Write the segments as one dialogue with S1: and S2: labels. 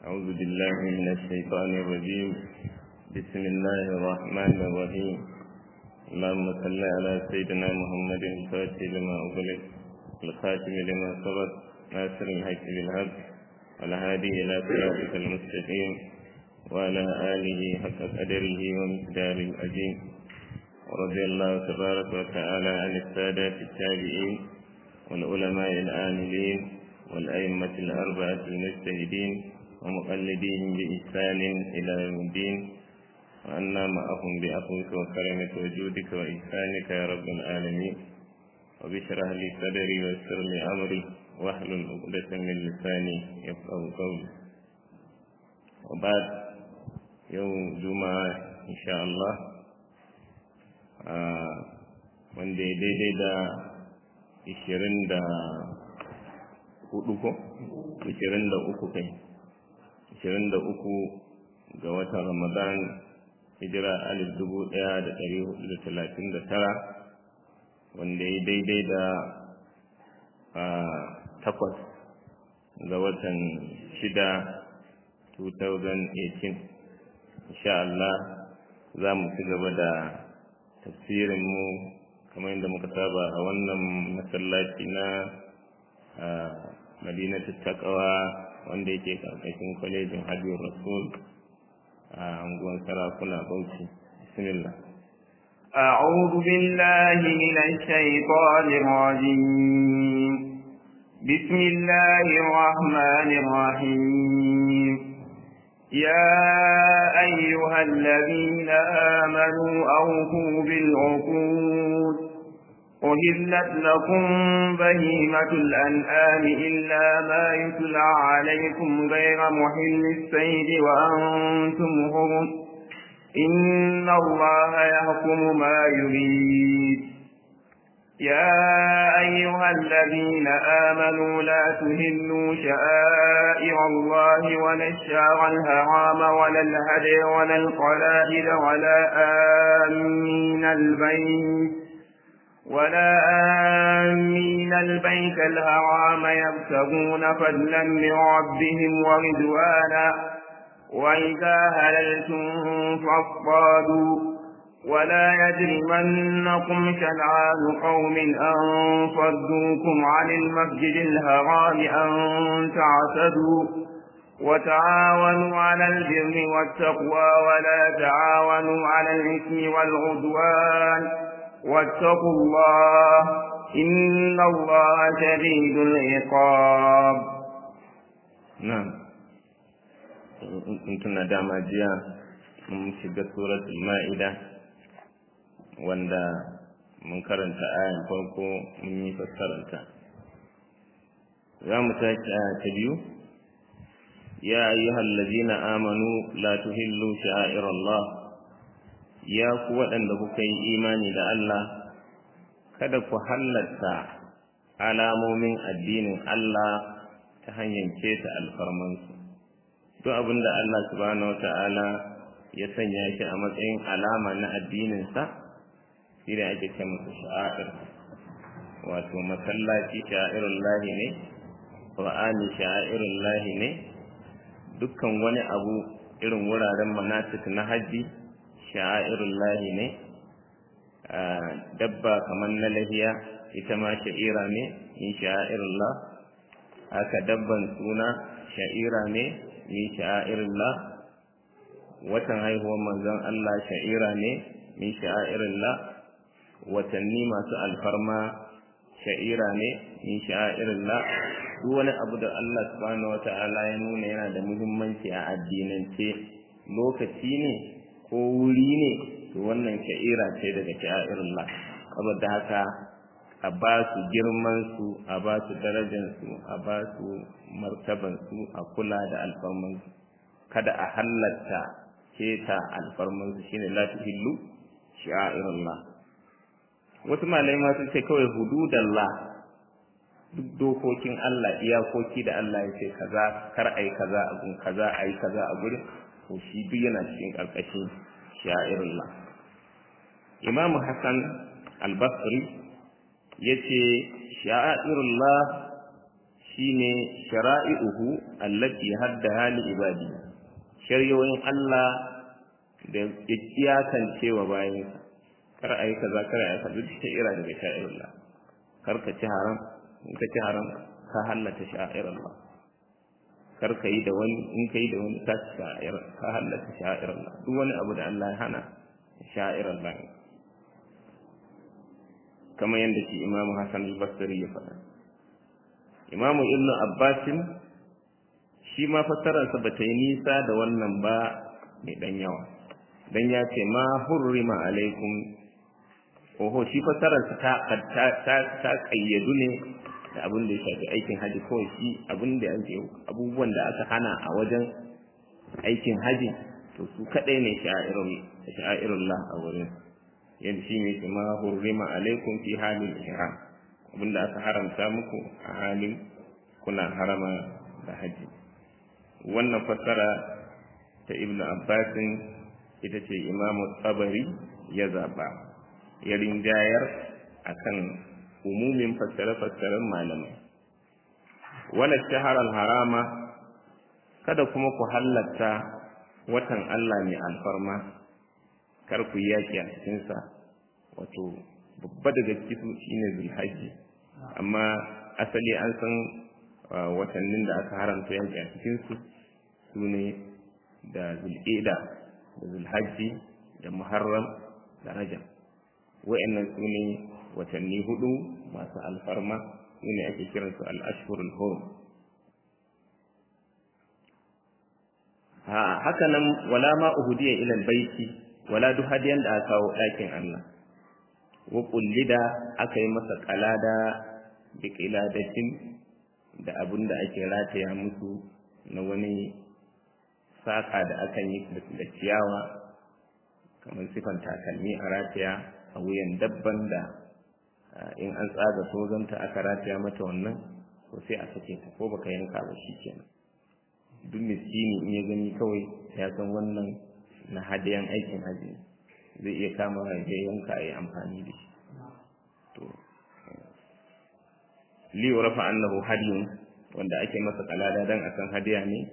S1: أعوذ بالله من الشيطان الرجيم بسم الله الرحمن الرحيم اللهم صل على سيدنا محمد الفاتح لما أغلق الخاتم لما سبق ناصر الحق بالحق والهادي إلى صراطك المستقيم وعلى آله حق قدره ومقدار العظيم ورضي الله تبارك وتعالى عن السادات التابعين والعلماء العاملين والأئمة الأربعة المجتهدين ومقلدين بإحسان إلى يوم الدين وأنا معهم بأخوك وكرمك وجودك وإحسانك يا رب العالمين وبشرح لي صدري ويسر لي أمري واحلل عقدة من لساني يفقه قولي وبعد يوم جمعة إن شاء الله wanda ya daidai da ishirin da hudu ko? ishirin da uku kai ishirin da uku ga watan ramadan hijira alif dubu daya da dari hudu da talatin da tara wanda ya daidai da takwas ga watan shida 2018 insha Allah za mu ci gaba da tafsirinmu kamar yadda muka saba a wannan masallaci na madinatu takawa wanda yake karkashin kwalejin hajjiyar rasul a unguwar sarakuna bauchi bismillah
S2: أعوذ بالله من الشيطان الرجيم بسم الله الرحمن الرحيم يا أيها الذين آمنوا أوفوا بالعقود أهلت لكم بهيمة الأنعام إلا ما يتلى عليكم غير محل السيد وأنتم هرم إن الله يحكم ما يريد يا أيها الذين آمنوا لا تهلوا شعائر الله ولا الشعر الهرام ولا الهدي ولا القلائد ولا آمين البيت ولا آمين البيت الهرام يبتغون فضلا من ربهم ورضوانا وإذا هللتم فاصطادوا ولا يجرمنكم شنعان قوم أن صدوكم عن المسجد الحرام أن تعتدوا وتعاونوا على البر والتقوى ولا تعاونوا على الإثم والعدوان واتقوا الله إن الله شديد العقاب
S1: نعم كنتنا داما جيا mun shiga suratul ma'ida wanda mun karanta ayan farko mun yi fassararta za mu tashi aya ta biyu ya ayyuhal ladina amanu la tuhillu sha'airallah ya ku waɗanda kuka yi imani da Allah kada ku halatta alamomin addinin Allah ta hanyar keta alfarmansu duk abin da Allah subhanahu wata'ala ya sanya shi a matsayin alama na addininsa shi da ake ce masa sha'air wato masallaci sha'irun lahi ne ƙwa'ani sha'irun lahi ne dukkan wani abu irin wuraren manasik na hajji sha'irun lahi ne dabba kamar na lahiya ita ma sha'ira ne yin sha'irun la haka dabban suna sha'ira ne yin sha'irun la watan haihuwar manzon Allah sha'ira ne min sha'irun la watanni masu alfarma sha'ira ne min sha'irun la duk wani abu da Allah subhanahu wata'ala ya nuna yana da muhimmanci a addinance lokaci ne ko wuri ne to wannan sha'ira ce daga sha'irullah saboda haka a ba su girman su a ba su darajar su a ba su martaban su a kula da alfarman su kada a halatta keta alfarman su shine la tuhillu sha'irullah wasu malamai ma sun ce kawai hududallah duk dokokin Allah iyakoki da Allah ya ce kaza kar ai kaza a gun kaza ai kaza a gurin to shi duk yana cikin karkashin sha'irullah Imam Hassan Al-Basri yace sha'irullah shine shara'i'uhu allati haddaha li ibadi shari'o'in Allah da iyakance wa bayansa kar ayi kaza kar ayi kaza duk sha'ira daga sha'irullah kar ka ci haram in ka ci haram ka hallata sha'irullah kar ka yi da wani in ka yi da wani ka ci sha'ir ka hallata sha'irullah duk wani abu da Allah ya hana sha'irullah kamar yadda shi imamu Hassan al-Basri ya faɗa imamu ibn abbasin shi ma fassararsa ba ta yi nisa da wannan ba mai ɗan yawa don ya ce ma hurrima alaikum oho shi fassararsa ta ta ta kayyadu ne da abin da ya shafi aikin haji kawai shi abin da ake abubuwan da aka hana a wajen aikin haji to su kaɗai ne sha'irullah a wurin yadda shi ne ma hurrima alaikum fi halin ihram abinda aka haramta muku a halin kuna harama da haji wannan fassara ta ibn abbasin ita ce imamu tsabari ya zaba ya rinjayar akan umumin fassare-fassaren malamai wala shaharar harama kada kuma ku halatta watan Allah mai alfarma kar ku yaki a cikinsa wato babba daga cikin shine zulhajji amma asali an san watannin da aka haramta yaki a cikinsu su ne da zul'ida da zulhajji da muharram da rajab wa'annan su ne watanni hudu masu alfarma su ne ake kiransu al'ashhurul hurum haka nan wala ma uhudiya ila baiti wala duk hadiyan da aka kawo ɗakin Allah wa kullida aka yi masa kalada bi qiladatin da abin da ake rataya musu na wani saka da akan yi da ciyawa kamar sifan takalmi a rataya a wuyan dabban da in an tsaga tozonta aka rataya mata wannan ko sai a sake ta ko baka yanka ba shi kenan duk miskini in ya gani kawai ya san wannan na hadiyan aikin haji zai iya kama ya yanka a yi amfani da shi to li rafa annahu hadiyun wanda ake masa kalada dan akan hadiya ne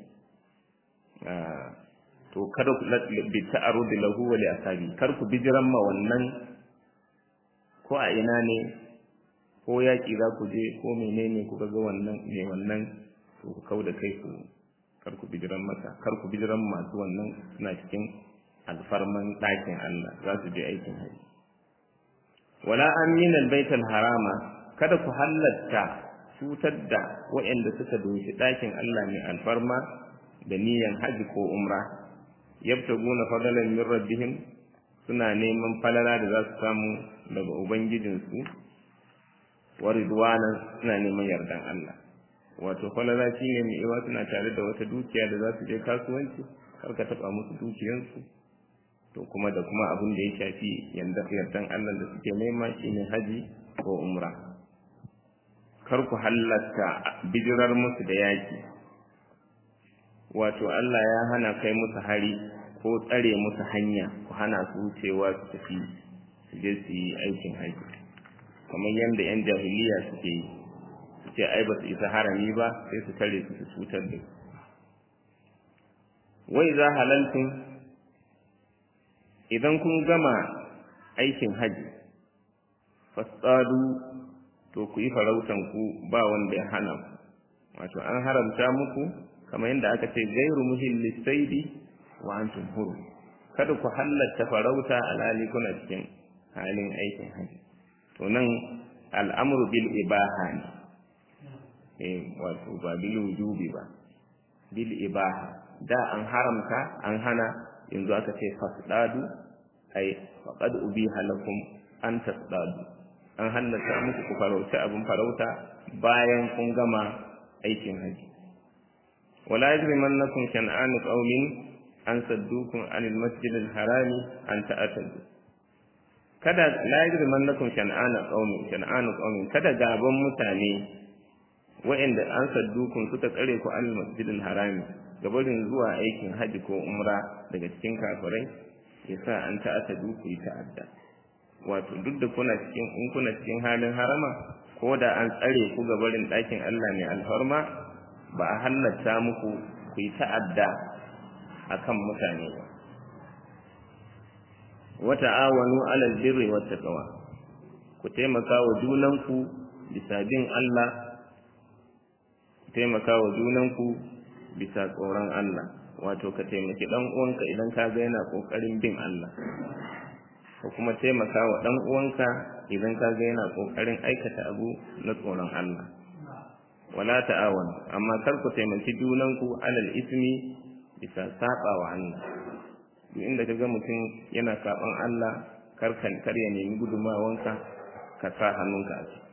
S1: to kada ku bi ta'arud lahu wa li asabi kar ku bijiran ma wannan ko a ina ne ko yaki za ku je ko menene ku ga wannan ne wannan to ku kauda kai ku kar ku bijiran masa kar ku bijiran masu wannan suna cikin alfarman ɗakin Allah za su je aikin haji wala amin albaitul harama kada ku halatta cutar da waɗanda suka doshi ɗakin Allah mai alfarma da niyan haji ko umra yabtaguna fadalan min rabbihim suna neman falala da za su samu daga ubangijinsu wa ridwanan suna neman yardan Allah wato falala shine mai iwa suna tare da wata dukiya da za su je kasuwanci kar ka taba musu dukiyansu to kuma da kuma abin da ya shafi yardan Allah da suke nema shine haji ko umra kar ku halatta bijirar musu da yaki wato Allah ya hana kai musu hari ko tsare musu hanya ku hana su wucewa su tafi su je su yi aikin haji kamar yadda 'yan jahiliya suke yi su ce ai ba su isa harami ba sai su tare su su cutar da wai za halaltun idan kun gama aikin haji fasadu to ku yi farautan ku ba wanda ya hana ku wato an haramta muku kamar yadda aka ce gairu muhilli saidi wa antum huru kada ku halatta farauta alhali kuna cikin halin aikin haji to nan al'amru bil ibaha ne eh wato ba bil wujubi ba bil ibaha da an haramta an hana yanzu aka ce fasdadu ai faqad ubiha lakum an tasdadu an halatta muku ku farauta abin farauta bayan kun gama aikin haji wala yajrimannakum shan'anu qaumin an saddukum anil masjidil harami an ta'tadu kada la yajrimannakum shan'anu qaumin shan'anu qaumin kada gaban mutane wa'anda an saddukum suka tsare ku anil masjidil harami gabarin zuwa aikin haji ko umra daga cikin kafirai yasa an ta'tadu ku yi ta'adda wato duk da kuna cikin in kuna cikin halin harama ko da an tsare ku ga barin ɗakin Allah mai alfarma ba a halatta muku ku yi ta'adda akan mutane ba wa ta'awanu 'alal birri wat taqwa ku taimaka wa junanku bisa bin Allah ku taimaka wa junanku bisa tsoron Allah wato ka taimaki dan uwanka idan ka ga yana kokarin bin Allah ko kuma taimaka wa dan uwanka idan ka ga yana kokarin aikata abu na tsoron Allah wala ta'awanu amma kar ku taimaki junanku alal ismi bisa saba wa Allah duk inda ka ga mutum yana saban Allah kar kan kar ya nemi gudumawanka ka sa hannunka a ciki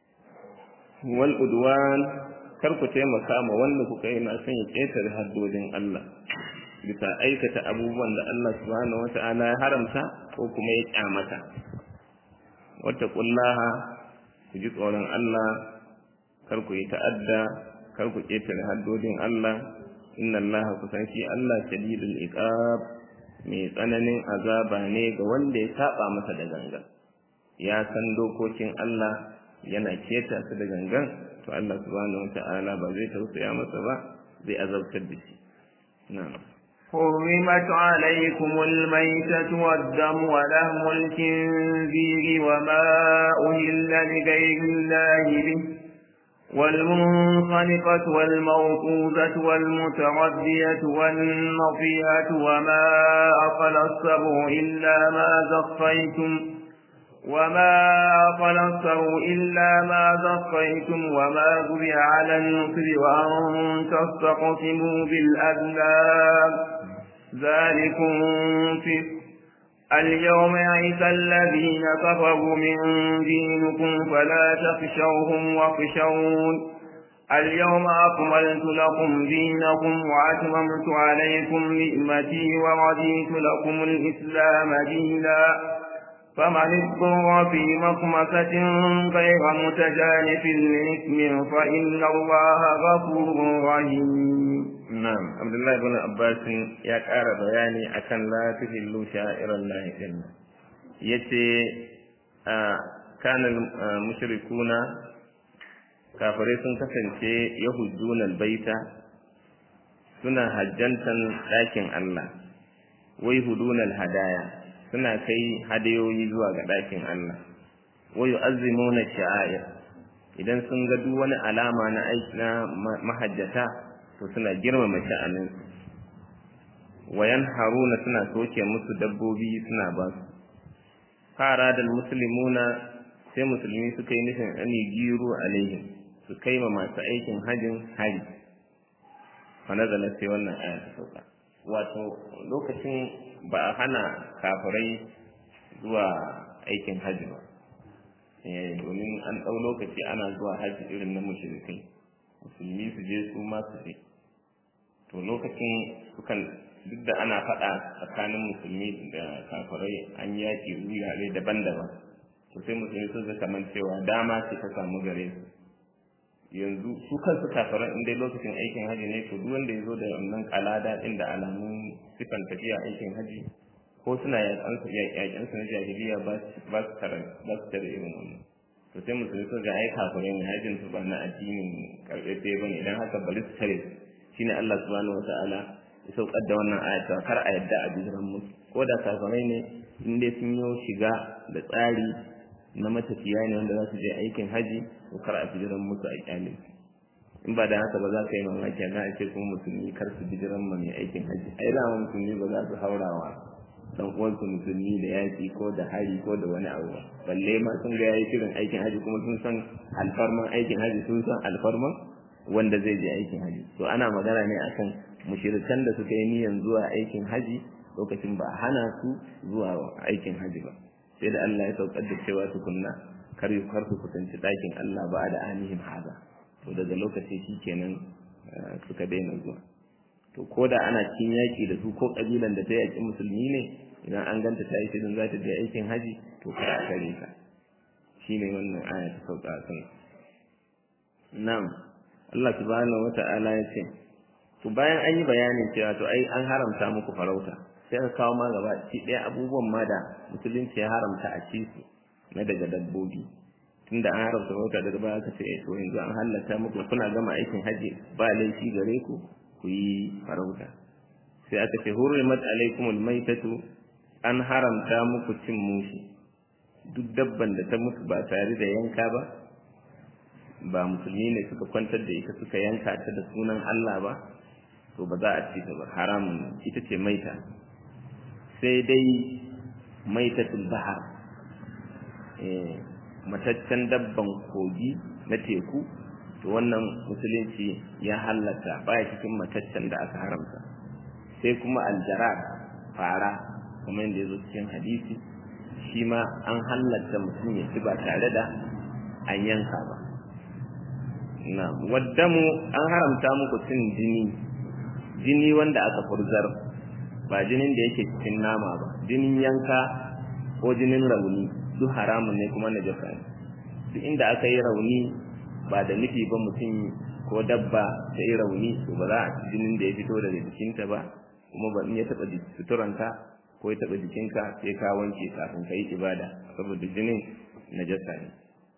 S1: wal udwan kar ku taimaka ma wanda kuka yi na son ya ƙetare haddodin Allah bisa aikata abubuwan da Allah subhanahu wata'ala ya haramta ko kuma ya kyamata wata kullaha ku ji tsoron Allah kar ku yi ta'adda kar ku ƙetare haddodin Allah inna Allah kusan shi Allah shadidul iqab mai tsananin azaba ne ga wanda ya saba masa da gangan ya san dokokin Allah yana keta su da gangan to Allah subhanahu wata'ala ba zai tausaya masa ba zai azabtar da shi na'am
S2: حرمت عليكم الميتة والدم ولهم الخنزير وما أهل لغير الله به والمنخنقة والموقوذة والمتردية والنطيئة وما أقل السبع إلا ما زقيتم وما أقل السبع إلا ما زقيتم وما ذبح على النصر وأن تستقسموا بالأذلام ذلكم فسق اليوم يئس الذين كفروا من دينكم فلا تخشوهم واخشون اليوم أكملت لكم دينكم وأتممت عليكم نعمتي ورضيت لكم الإسلام دينا فمن اضطر في مخمسة غير متجانف لإثم فإن الله غفور رحيم
S1: Na'am, Abdullahi ibn Abbas ya ƙara bayani akan la tuhillu sha'iran lahi din. Yace kana mushrikuna kafirai sun kasance yahujjuna albaita suna hajjantan ɗakin Allah wai huduna hadaya suna kai hadayoyi zuwa ga ɗakin Allah wai yu'azzimuna sha'air idan sun ga duk wani alama na aiki na mahajjata to suna girmama sha'anin wayan haruna suna soke musu dabbobi suna ba su fara da musulmuna sai musulmi suka yi nufin ani giru alaihim su kai ma masu aikin hajin hari fa nazala sai wannan aya ta sauka wato lokacin ba a hana kafirai zuwa aikin haji ba domin an ɗau lokaci ana zuwa haji irin na mushrikai musulmi su je su ma su je to lokacin sukan duk da ana faɗa tsakanin musulmi da kafirai an yaki wurare daban-daban to sai musulmi sun zaka man cewa dama ce ta samu gare su yanzu su kansu kafiran in dai lokacin aikin haji ne to duk wanda ya zo da wannan kalada din da alamun sifan tafiya aikin haji ko suna yakan su yakan su na jahiliya ba ba su tare ba su tare irin wannan to sai musulmi sun ga ai kafirai ne hajin su ba na addinin karɓe bane idan haka bari su tare shine Allah subhanahu wataala ya saukar da wannan ayata kar a yadda a bijiran musu ko da kafirai ne in dai sun yi shiga da tsari na matafiya ne wanda za su je aikin haji to kar a bijiran musu a kyale in ba da haka ba za ka yi mamaki na a ce kuma musulmi kar su bijiran ma mai aikin haji ai da musulmi ba za su haurawa dan uwansu musulmi da yaki ko da hari ko da wani abu ba balle ma sun ga yayi shirin aikin haji kuma sun san alfarman aikin haji sun san alfarman wanda zai je aikin haji to ana magana ne akan mushirikan da suka yi niyyar zuwa aikin haji lokacin ba hana su zuwa aikin haji ba sai da Allah ya saukar da cewa tukunna kar yi kar su kusanci ɗakin Allah ba da anihim haza to daga lokaci shikenan suka daina zuwa to ko da ana cikin yaƙi da su ko ƙabilan da ta yaƙi musulmi ne idan an ganta ta yi shirin za ta je aikin haji to kar a kare ta shine wannan aya ta sauka a kan na'am Allah subhanahu wata'ala ya ce to bayan an yi bayanin cewa to ai an haramta muku farauta sai ka kawo ma gaba ci ɗaya abubuwan ma da musulunci ya haramta a ci su na daga dabbobi tunda an haramta farauta daga baya aka ce to yanzu an halatta muku kuna gama aikin hajji ba laifi gare ku ku yi farauta sai aka ce hurrimat alaikumul maitatu an haramta muku cin mushi duk dabban da ta mutu ba tare da yanka ba ba musulmi ne suka kwantar da ita suka yanka ta da sunan Allah ba to ba za a ci ta ba haramun ita ce maita sai dai maitatul bahar eh mataccen dabban kogi na teku to wannan musulunci ya halatta baya cikin mataccen da aka haramta sai kuma aljarar fara kuma yadda ya zo cikin hadisi shi ma an halatta mutum ya ci ba tare da an yanka ba na waddamu an haramta muku cin jini jini wanda aka furzar ba jinin da yake cikin nama ba jinin yanka ko jinin rauni duk haramun ne kuma na jasa ne duk inda aka yi rauni ba da nufi ba mutum ko dabba ta yi rauni to ba za a ci jinin da ya fito daga jikinta ba kuma ba in ya taɓa suturanta ko ya taɓa jikinka sai ka wanke kafin ka yi ibada saboda jinin najasa ne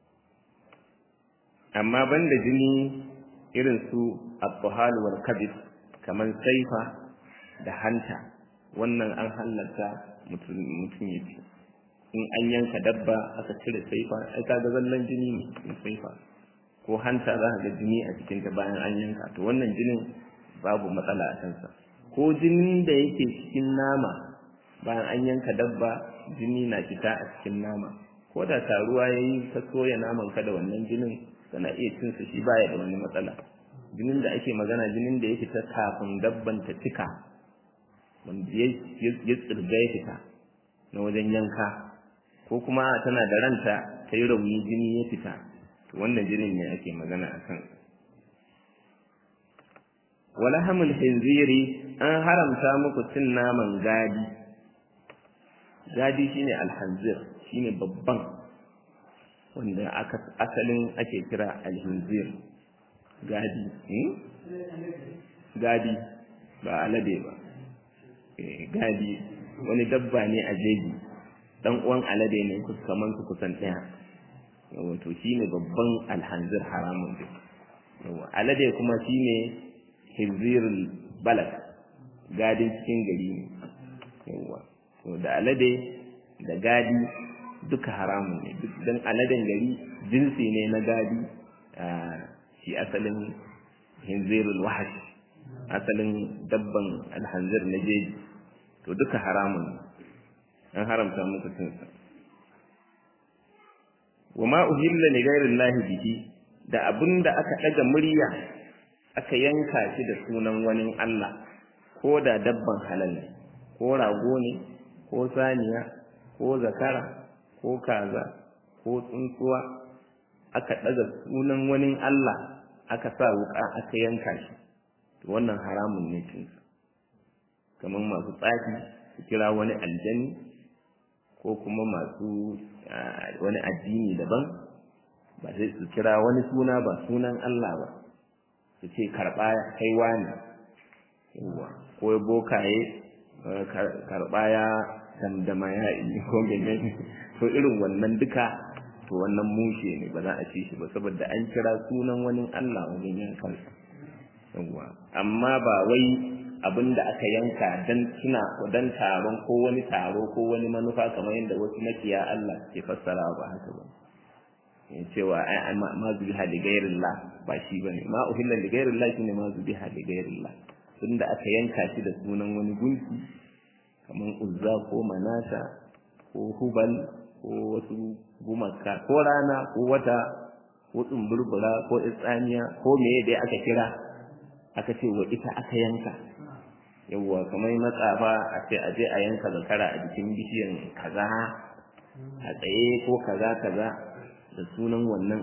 S1: amma banda jini irin su al wal kabis kamar saifa da hanta wannan an halatta mutum ya ci in an yanka dabba aka cire saifa ai ka ga zallan jini ne saifa ko hanta za ka ga jini a cikinta bayan an yanka to wannan jinin babu matsala a kansa ko jinin da yake cikin nama bayan an yanka dabba jini na fita a cikin nama ko da taruwa ya yi ka soya naman ka da wannan jinin kana iya cin su shi baya da wani matsala jinin da ake magana jinin da ya fita kafin dabban ta cika wanda ya tsirga ya fita na wajen yanka ko kuma tana da ranta ta yi rauni jini ya fita to wannan jinin ne ake magana a kan wala hamul hinziri an haramta muku cin naman gadi gadi shine alhanzir shine babban wanda aka asalin ake kira alhinzir gadi gadi ba alade ba gadi wani dabba ne a jeji dan uwan alade ne kaman su kusan ɗaya wato shine babban alhanzir haramun duk alade kuma shine hizirul balad gadin cikin gari ne yawa to da alade da gadi duka haramun ne duk dan aladen gari jinsi ne na gadi shi asalin hinzirul wahash asalin dabban alhanzir na jeji to duka haramun an haramta muku cinsa wa ma uhilla li ghairi llahi bihi da abinda aka daga murya aka yanka shi da sunan wani Allah ko da dabban halal ne ko rago ne ko saniya ko zakara ko kaza ko tsuntsuwa aka daga sunan wani Allah aka sa wuka aka yanka shi to wannan haramun ne cinsa kamar masu tsafi su kira wani aljani ko kuma masu wani addini daban ba sai su kira wani suna ba sunan Allah ba su ce karɓa kai wani yawa ko bokaye karɓa ya damdama ya yi ko menene to irin wannan duka to wannan mushe ne ba za a ci shi ba saboda an kira sunan wani Allah wajen yankansa yawa amma ba wai abin da aka yanka dan suna dan taron ko wani taro ko wani manufa kamar yadda wasu makiya Allah ke fassara ba haka ba cewa ai ma zubiha li ghairillah ba shi bane ma uhilla li ghairillah shine ma zubiha li ghairillah tunda aka yanka shi da sunan wani gunki kamar uzza ko manata ko hubal ko wasu gumaka ko rana ko wata ko tsumburbura ko itsaniya ko meye dai aka kira aka ce wa ita aka yanka yawwa kamar matsafa a ce aje a yanka zakara a jikin bishiyan kaza a tsaye ko kaza kaza da sunan wannan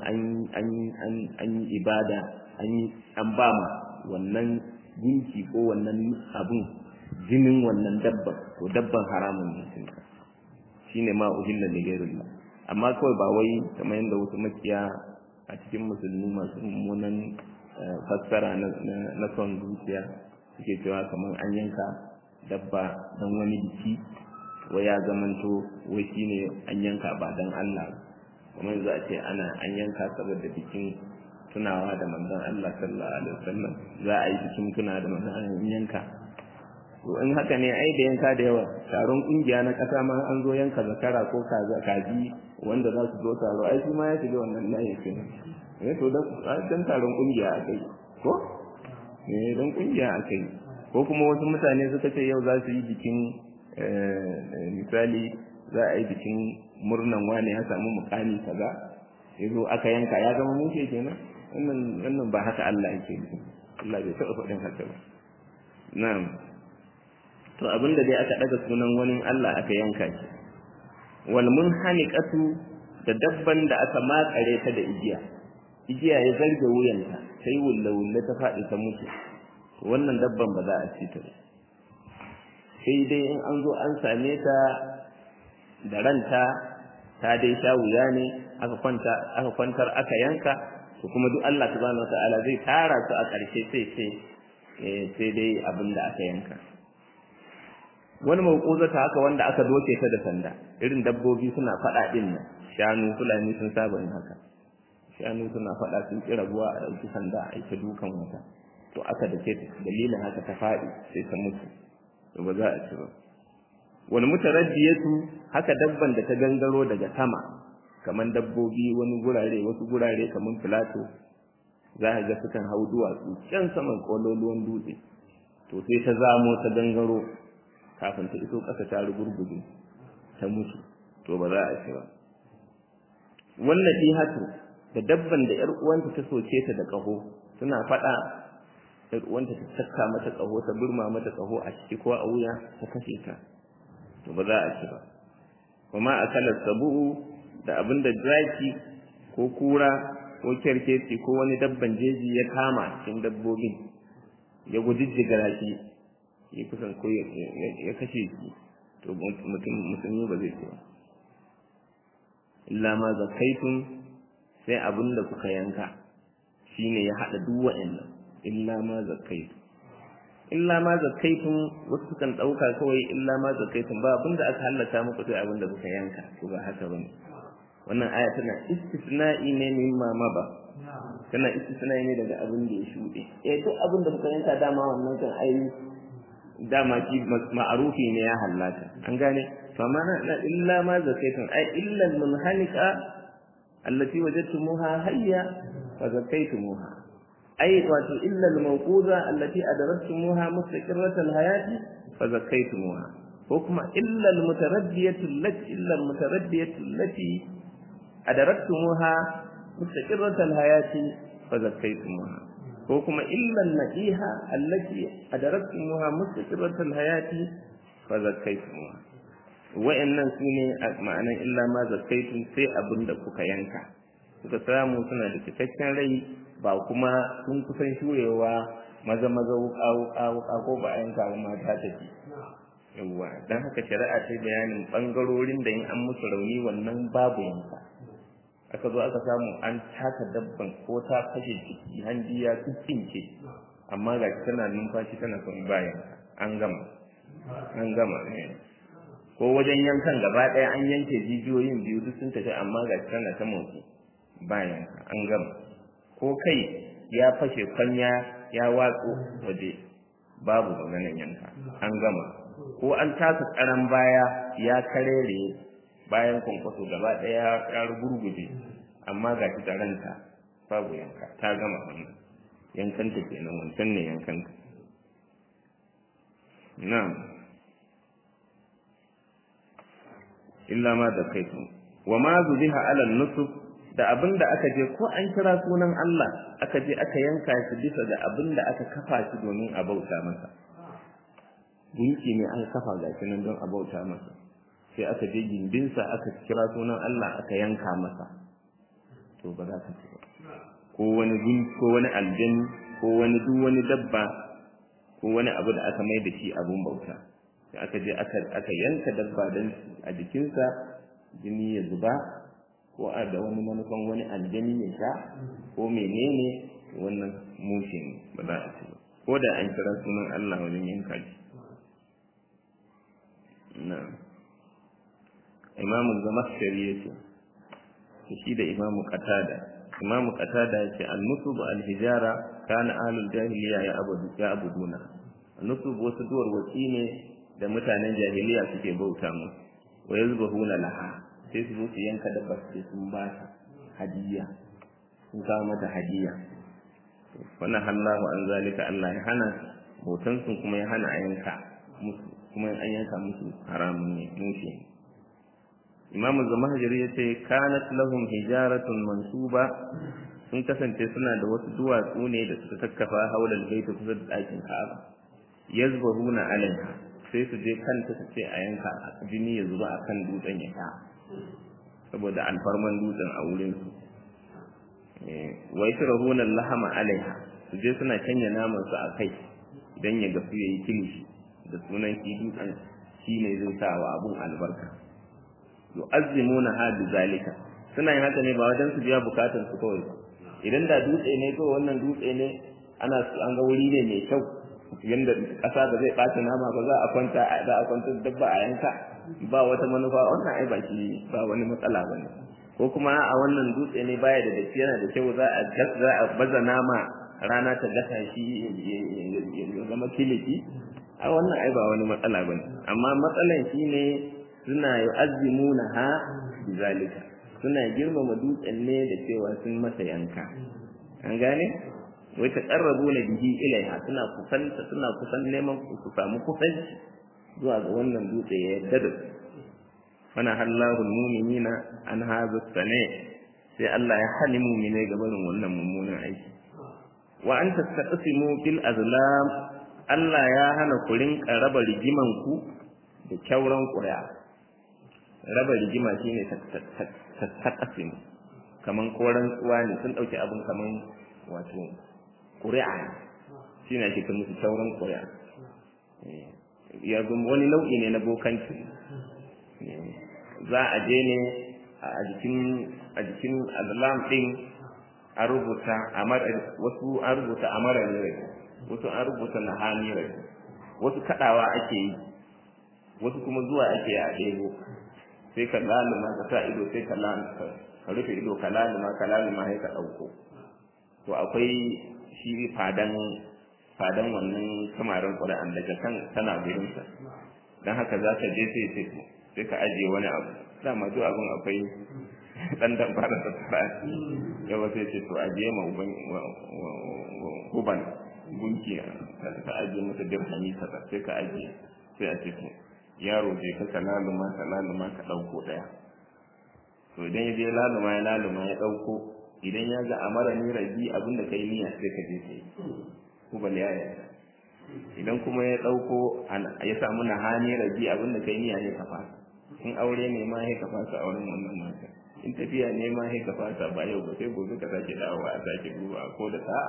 S1: an yi ibada an yi an ba ma wannan gunki ko wannan abun jinin wannan dabba to dabban haramun ne cinka shine ma uhilla li ghairillah amma kawai ba wai kamar yadda wasu makiya a cikin musulmi masu mummunan fassara na son zuciya suke cewa kamar an yanka dabba don wani biki wai ya zamanto wai shine an yanka ba don Allah kuma yanzu a ce ana an yanka saboda bikin tunawa da manzon Allah sallallahu alaihi wasallam za a yi bikin tunawa da manzon Allah yanka to in haka ne ai da yanka da yawa taron kungiya na kasa ma an zo yanka zakara ko kaza kaji wanda za su zo taro ai shi ma ya shiga wannan layin kenan eh to dan taron kungiya akai ko eh dan kungiya akai ko kuma wasu mutane suka ce yau za su yi bikin misali za a yi bikin murnan wani ya samu mukami kaza ya zo aka yanka ya zama mushe kenan wannan wannan ba haka Allah yake nufi Allah bai taɓa faɗin haka ba na'am to abinda dai aka daga sunan wani Allah aka yanka shi wal munhaniqatu da dabban da aka makare ta da igiya igiya ya zarge wuyanta sai wulla wulla ta faɗi ta mutu wannan dabban ba za a ci ta sai dai in an zo an same ta da ranta ta dai sha wuya ne aka kwanta aka kwantar aka yanka to kuma duk Allah subhanahu wataala zai tara su a ƙarshe sai sai sai dai abin da aka yanka wani mawquzata haka wanda aka doke ta da sanda irin dabbobi suna faɗa din nan shanu fulani sun saba yin haka shanu suna faɗa sun kira ruwa a ɗauki sanda a ita dukan wata to aka da dalilin haka ta faɗi sai ta mutu to ba za a ci ba wal mutaraddiyatu haka dabban da ta gangaro daga sama kaman dabbobi wani gurare wasu gurare kaman filato za ka ga sukan hau duwatsu can saman kololuwan dutse to sai ta zamo ta gangaro kafin ta iso ƙasa ta rugurguje ta mutu to ba za a ci ba wannan ihatu da dabban da ƴar uwanta ta soke ta da ƙaho suna faɗa ƴar uwanta ta saka mata ƙaho ta burma mata ƙaho a ciki ko a wuya ta kashe ta to ba za a ci ba kuma akala sabu'u da abinda zaki ko kura ko kerkeci ko wani dabban jeji ya kama cikin dabbobin ya gujijjiga shi ya kusan ko ya kashe shi to mutum musulmi ba zai ci ba illa ma zakaitun sai abinda kuka yanka shine ya hada duk wa'annan illa ma zakaitu illa ma zakaitun wasu kan dauka kawai illa ma zakaitun ba abinda aka hallata muku sai abinda kuka yanka to ba haka bane wannan aya tana istisna'i ne mimma ma ba tana istisna'i ne daga abin da ya shuɗe eh duk abin da kuka yanka dama wannan kan ai dama shi ma'arufi ne ya hallata an gane fa ma na illa ma zakaitun ai illa al-munhanika allati wajadtumuha hayya fa zakaitumuha ai wato illa al-mawquza allati adaraktumuha mustaqirrat al-hayati fa zakaitumuha ko kuma illa al-mutaraddiyatu allati illa al-mutaraddiyatu allati adaraktumuha mustaqirrat al-hayati fa zakaitumuha ko kuma illa an-na'iha allati adaraktumuha mustaqirrat al-hayati fa zakaitumuha wa'annan sune ma'anan illa ma zakaitum sai abinda kuka yanka suka samu suna da cikakken rai ba kuma sun kusan shurewa maza maza wuka wuka wuka ko ba a yanka ba mata tafi yawwa dan haka shari'a ta bayanin bangarorin da in an musu rauni wannan babu yanka aka zo aka samu an taka dabban ko ta kashe ciki hanji ya tsinke amma ga tana numfashi tana son bayan an gama an gama ko wajen yankan gaba ɗaya an yanke jijiyoyin biyu duk sun tafi amma ga tana ta motsi bayan an gama ko kai ya fashe kwanya ya watsu waje babu maganin yanka an gama ko an taka tsaron baya ya karere bayan kwankwaso gaba ɗaya ya gurguje amma ga shi taranta babu yanka ta gama wannan yankanta kenan wancan ne yankanta na'am illa ma da kaitu wa ma zubiha ala nusuf da abinda aka je ko an kira sunan Allah aka je aka yanka shi bisa da abinda aka kafa shi domin a bauta masa gunki ne an kafa ga shi nan don a bauta masa sai aka je gindinsa aka kira sunan Allah aka yanka masa to ba za ka ci ba ko wani gunki ko wani aljani ko wani duk wani dabba ko wani abu da aka mai da shi abun bauta sai aka je aka aka yanka dabba dan a jikinsa jini ya zuba ko a da wani manufan wani aljani ya sha ko menene wannan mushe ne ba za a ci ba ko da an kira sunan Allah wajen yanka shi na'am imamu zamakshari ya ce shi da imamu qatada imamu qatada yace an-nusub al-hijara kana ahlul jahiliya ya abudu ya abuduna nusub wasu duwar wasi ne da mutanen jahiliya suke bauta mu wa yazbahuna laha sai su zo su yanka dabba sai sun ba ta hadiya sun kawo mata hadiya wannan hallahu an zalika Allah ya hana bautan sun kuma ya hana a yanka musu kuma an yanka musu haramun ne mushe imamu zamahajiri ya ce kanat lahum hijaratun mansuba sun kasance suna da wasu duwatsu ne da suka kakkafa haular baita kusa da ɗakin ka'aba yazbahuna alaiha sai su je kanta su ce a yanka jini ya zuba a kan dutsen ya sha saboda alfarman dutsen a wurin su wa yashrahuna lahama alaiha su je suna canya naman su a kai idan ya gasu yayi kilishi da sunan shi dutsen shi ne zai sa wa abun albarka yu'azzimuna ha zalika suna yin haka ne ba wajen su biya bukatun su kawai idan da dutse ne ko wannan dutse ne ana an ga wuri ne mai kyau yanda kasa da zai ɓata nama ba za a kwanta za a kwanta dabba a yanka ba wata manufa wannan ai ba shi ba wani matsala ba ne ko kuma a wannan dutse ne baya da datti yana da kyau za a za a baza nama rana ta gasa shi ya zama kiliki a wannan ai ba wani matsala ba ne amma matsalan shi ne suna yu'azzimuna ha bizalika suna girmama dutsen ne da cewa sun masa yanka an gane wai ta karrabu na bihi ilaiha suna kusanta suna kusan neman su samu kusanci zuwa ga wannan dutse ya yarda da su fana hallahu mu'minina an hadha sane sai Allah ya hali mu'mine ga barin wannan mummunan aiki wa an tastaqsimu bil azlam Allah ya hana ku rinka raba rigiman ku da kyauran ƙuri'a raba rigima shine tastaqsimu kaman koran tsuwa ne sun dauki abin kaman wato ƙuri'a shi ne ake musu sauran ƙuri'a ya wani nau'i ne na bokanci za a je ne a jikin a jikin azlam din a rubuta wasu an rubuta amara ne rai wasu an rubuta nahani rai wasu kadawa ake yi wasu kuma zuwa ake a ɗebo sai ka laluma ka sa ido sai ka ka rufe ido ka laluma ka laluma sai ka ɗauko to akwai shi fadan fadan wannan kamarin ƙura'an daga kan tana gurinsa don haka za ka je sai sai sai ka ajiye wani abu dama duk abin akwai ɗan damfara ta tsara yawa sai ce to ajiye ma uban uban gunki ka ajiye masa dirhami kaza sai ka ajiye sai a ce to yaro je ka ka laluma ka laluma ka ɗauko ɗaya to idan ya je laluma ya laluma ya ɗauko idan ya ga amara ni rabi abinda kai niyya sai ka je kai ko bal ya idan kuma ya dauko ya samu nahani rabi abinda kai niyya ne ka fasa in aure ne ma sai ka fasa auren wannan mata in tafiya ne ma sai ka fasa ba yau ba sai gobe ka sake dawowa a sake duba ko da sa'a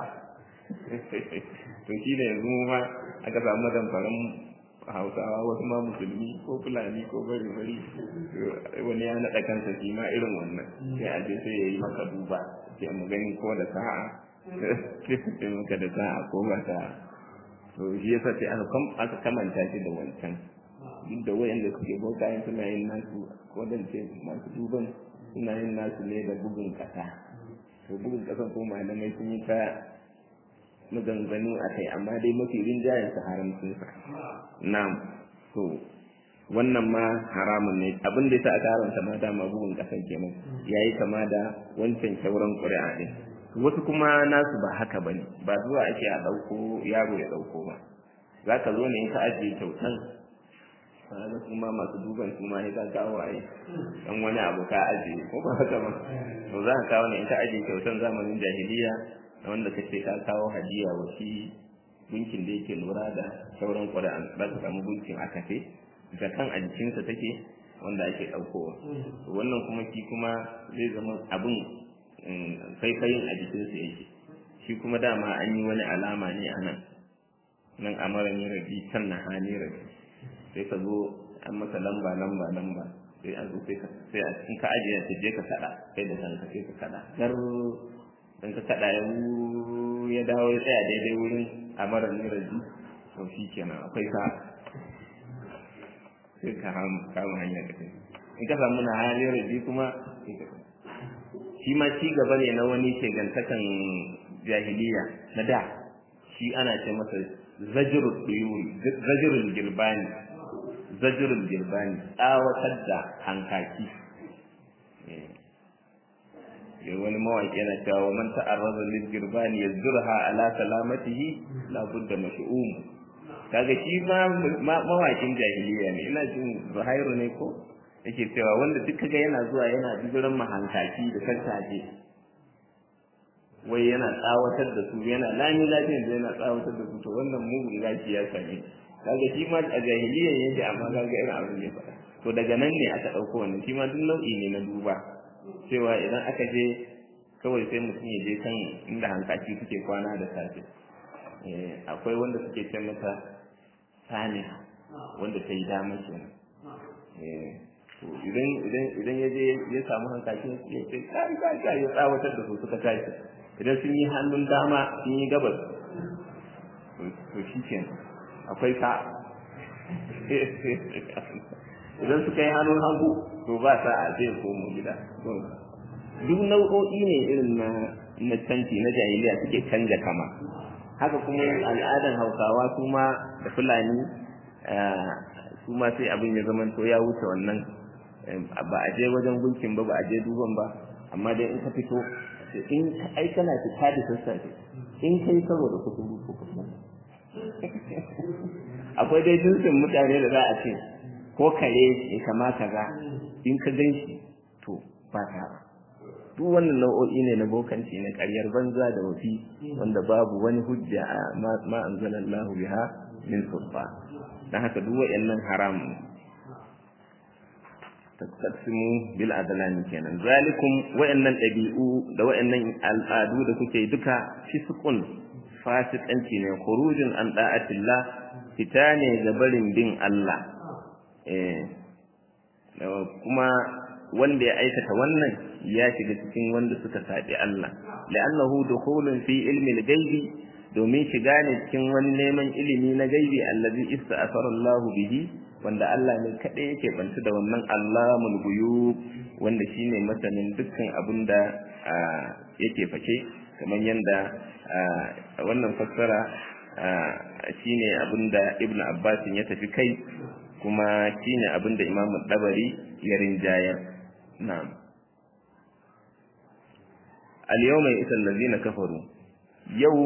S1: to shi ne yanzu ma aka samu zamfaran hausawa wasu ma musulmi ko fulani ko bari bari wani ya naɗa kansa shi ma irin wannan sai a je sai ya yi maka duba sai mu gani ko da sa'a sai maka da sa'a ko ba sa'a to shi yasa sai aka kamanta shi da wancan duk da wayanda suke bokayen suna yin nasu ko dan ce masu duban suna yin nasu ne da bugun kasa to bugun kasan ko malamai sun yi ta maganganu a kai amma dai mafi rinjayen su haramcin sa na'am to wannan ma haramun ne abin da yasa aka haramta ma dama bugun kasan kenan yayi kama da wancan sauran ƙuri'a din wasu kuma nasu ba haka bane ba zuwa ake a dauko yaro ya dauko ba zaka zo ne in ka ajiye kyautan kaga kuma masu duban su ma ka kawo ai dan wani abu ka ajiye ko ba haka ba to za ka kawo ne in ka ajiye kyautan zamanin jahiliya wanda kace ka kawo hadiya wa shi gunkin da yake lura da sauran ƙuri'an za ka samu gunkin a kafe da kan a jikinsa take wanda ake ɗaukowa wannan kuma shi kuma zai zama abin faifayin a jikinsa yake shi kuma dama an yi wani alama ne a nan nan amara ne rabi can na hani rabi sai ka zo an masa lamba lamba lamba sai a zo sai a in ka ajiye ta je ka kada sai da kanka sai ka kada gar in ka kada ya ya dawo ya tsaya daidai wurin amara ne rabi to shi kenan akwai ka sai ka kama hanyar da kai in ka samu na hali rabi kuma sai ka shi ma ci gaba ne na wani shegantakan jahiliya na da shi ana ce masa zajirul duyuri zajirul girbani zajirul girbani tsawatar da hankaki ya wani mawaƙi yana cewa wa man ta'arraza lil girbani yazurha ala salamatihi la budda mash'um kaga shi ma mawaƙin jahiliya ne ina jin Zuhairu ne ko yake cewa wanda duk kaga yana zuwa yana bibiran mahankaki da kantaje wai yana tsawatar da su yana lami lafiyan da yana tsawatar da su to wannan mugun gashi ya same kaga shi ma a jahiliya yake amma kaga irin abin da ya faɗa to daga nan ne aka ɗauko wannan shi ma duk nau'i ne na duba cewa idan aka je kawai sai mutum ya je kan inda hankaki suke kwana da safe akwai wanda suke ce mata sani wanda ta yi dama kenan idan idan idan ya je ya samu hankakin ya ce kai kai kai ya tsawatar da su suka tashi idan sun yi hannun dama sun yi gabas to shi kenan akwai ka idan suka yi hannun hagu to ba sa a zai komo gida duk nau'o'i ne irin na na canci na jahiliya suke canja kama haka kuma al'adan hausawa su ma da fulani su ma sai abin ya zama to ya wuce wannan ba a je wajen gunkin ba ba a je duban ba amma dai in ka fito in ai kana fita da sassafe in kai karo da kuturu ko kusa akwai dai jinsin mutane da za a ce ko kare ya kamata ga in ka gan shi to ba ta ba duk wannan nau'o'i ne na bokanci na ƙaryar banza da wafi wanda babu wani hujja a ma anzalallahu biha min sulfa dan haka duk wayannan haram taqsimu bil adlan kenan zalikum wayannan dabi'u da wayannan al'adu da kuke duka fisqun fasikanci ne khurujun an da'atillah fita ne ga barin bin Allah eh kuma wanda ya aikata wannan ya shiga cikin wanda suka saɓi Allah la'annahu dukhulun fi ilmi al-ghaibi domin shiga ne cikin wani neman ilimi na gaibi allazi ista'afara Allah bihi wanda Allah ne kadai yake bantu da wannan Allahul ghuyub wanda shine masanin dukkan abin da yake fake kamar yanda wannan fassara shine abin da Ibn Abbas ya tafi kai kuma shine abin da Imam Dabari ya rinjayar na'am al-yawma yasal ladina kafaru yau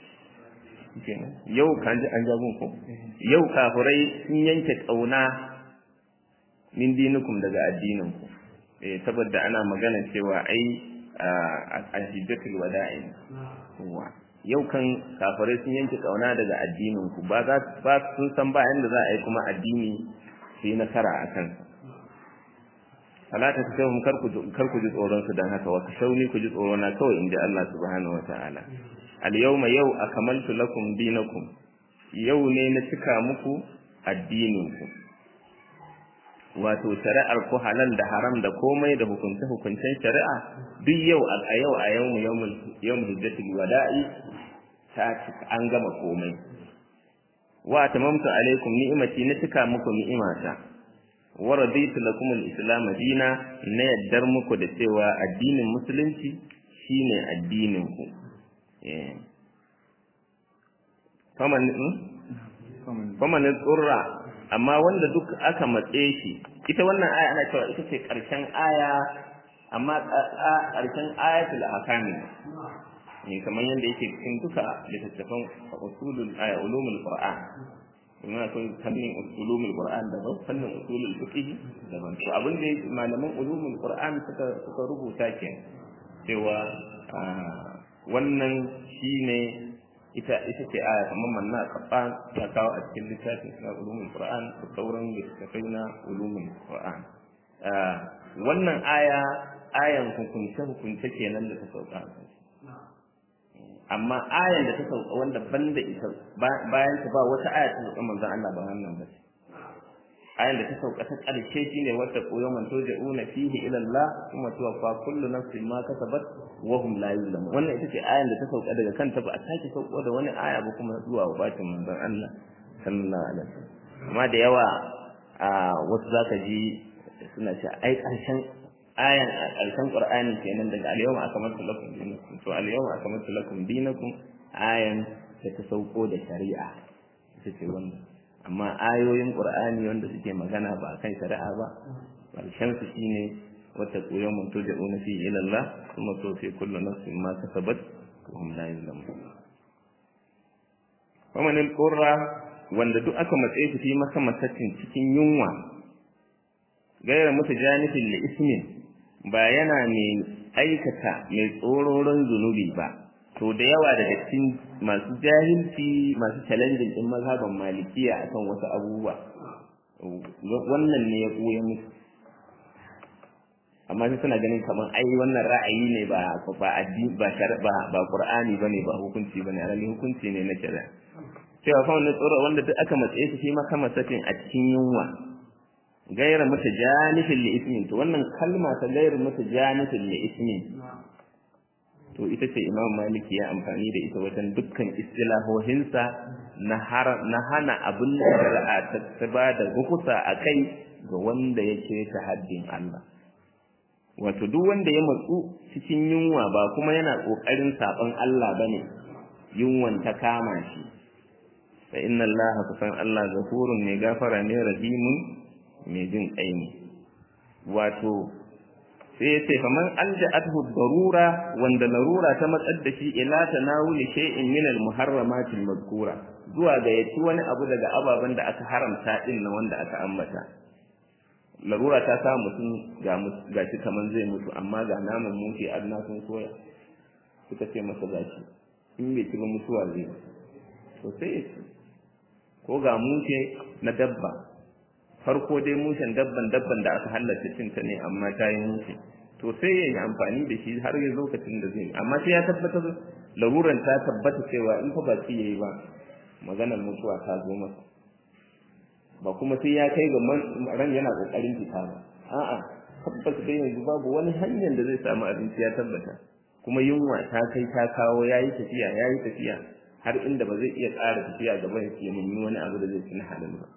S1: yau kan ji an jagun ko yau kafirai sun yanke kauna min dinukum daga addinin ku eh saboda ana magana cewa ai a hijjatul wada'i wa yau kan kafirai sun yanke kauna daga addinin ku ba za ba sun san ba yanda za a yi kuma addini su yi nasara a kan fala ta ta kar ku kar ku ji tsoron su dan haka wa shauni ku ji tsoro na kawai inda Allah subhanahu wataala al yawma yau akmaltu lakum dinakum yau ne na cika muku addinin ku wato shari'ar ku halal da haram da komai da hukunce hukuncen shari'a duk yau a yau a yau yawmul yawmul hijjatul wada'i ta an gama komai wa tamamtu alaikum ni'mati na cika muku ni'imata wa raditu lakum al-islam dina na yaddar muku da cewa addinin musulunci shine addinin ku eh faman faman tsurra amma wanda duk aka matse shi ita wannan aya ana cewa ita ce karshen aya amma karshen ayatul ahkam ne kamar yadda yake cikin duka littattafan usulul aya ulumul qur'an kuma akwai fannin ulumul qur'an daban fannin usulul fiqh daban to abin da malaman ulumul qur'an suka suka rubuta ke cewa wannan shine ita ita ce aya kamar manna qur'an ya kawo a cikin littafin na ulumul qur'an da sauran littattafai na ulumul qur'an wannan aya ayan hukunce hukunce kenan da ta sauka amma ayan da ta sauka wanda banda ita bayan ta ba wata aya ta sauka manzon Allah ba wannan ba ayan da ta sauka ta ƙarshe shine wata koyon man turja'una fihi ila Allah kuma tuwaffa kullu nafsin ma kasabat wa hum la yuzlamun wannan ita ce ayan da ta sauka daga kanta ba a sake sauko da wani aya ba kuma zuwa wabatin manzon Allah sallallahu alaihi wasallam amma da yawa a wasu zaka ji suna cewa ai ƙarshen ayan a ƙarshen qur'ani kenan daga al-yawma akmaltu lakum dinakum to al-yawma akmaltu lakum dinakum ayan da ta sauko da shari'a ita ce wannan amma ayoyin qur'ani wanda suke magana ba kan shari'a ba ƙarshen su shine wata koyon mun to da fi ila Allah kuma to fi kullu nafsin ma kasabat wa hum la yuzlamun faman al-qurra wanda duk aka matse shi fi masa masacin cikin yunwa gaira mutu janifin li ismin ba yana mai aikata mai tsororon zunubi ba to da yawa daga cikin masu jahilci masu challenging din mazhaban malikiya akan wasu abubuwa wannan ne ya koya musu amma sai suna ganin kamar ai wannan ra'ayi ne ba ba addini ba ba ba qur'ani bane ba hukunci bane alali hukunci ne na shari'a cewa fa wannan tsoro wanda duk aka matsaye shi shi ma kama sakin a cikin yunwa gaira mata janifin li ismin to wannan kalma ta gaira mata janifin li ismin to ita ce imam maliki ya amfani da ita wajen dukkan istilahohinsa na na hana abin da shari'a ta ba da rukusa a kai ga wanda ya ta haddin Allah wato duk wanda ya matsu cikin yunwa ba kuma yana kokarin saban Allah bane yunwan ta kama shi fa inna Allah kusan Allah ghafurun ne gafara ne rahimun mai jin kai ne wato sai yace faman alja'athu darura wanda larura ta matsar da shi ila tanawuli shay'in min al-muharramat al-mazkura zuwa ga yaci wani abu daga ababen da aka haramta din na wanda aka ambata larura ta sa mutum ga shi kaman zai mutu amma ga naman mushi adna sun soya suka ce masa gashi in bai ci ba mutuwa zai to sai ya ci ko ga mushe na dabba farko dai mushen dabban dabban da aka halatta cinta ne amma ta yi mushe to sai ya yi amfani da shi har ya lokacin da zai amma sai ya tabbatar laruran ta tabbata cewa in fa ba ci yayi ba maganar mutuwa ta zo masa ba kuma sai ya kai ga ran yana kokarin fita ba a'a tabbas dai yanzu babu wani hanyar da zai samu abinci ya tabbata kuma yunwa ta kai ta kawo yayi tafiya yayi tafiya har inda ba zai iya ƙara tafiya gaba ya nemi wani abu da zai ci na halin ba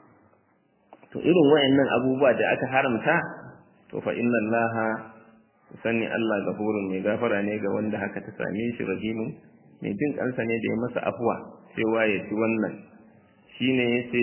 S1: to irin wayannan abubuwa da aka haramta to fa inna allaha sani Allah gafurun mai gafara ne ga wanda haka ta same shi rahimun mai jin kansa ne da ya masa afuwa cewa ya ci wannan shine yace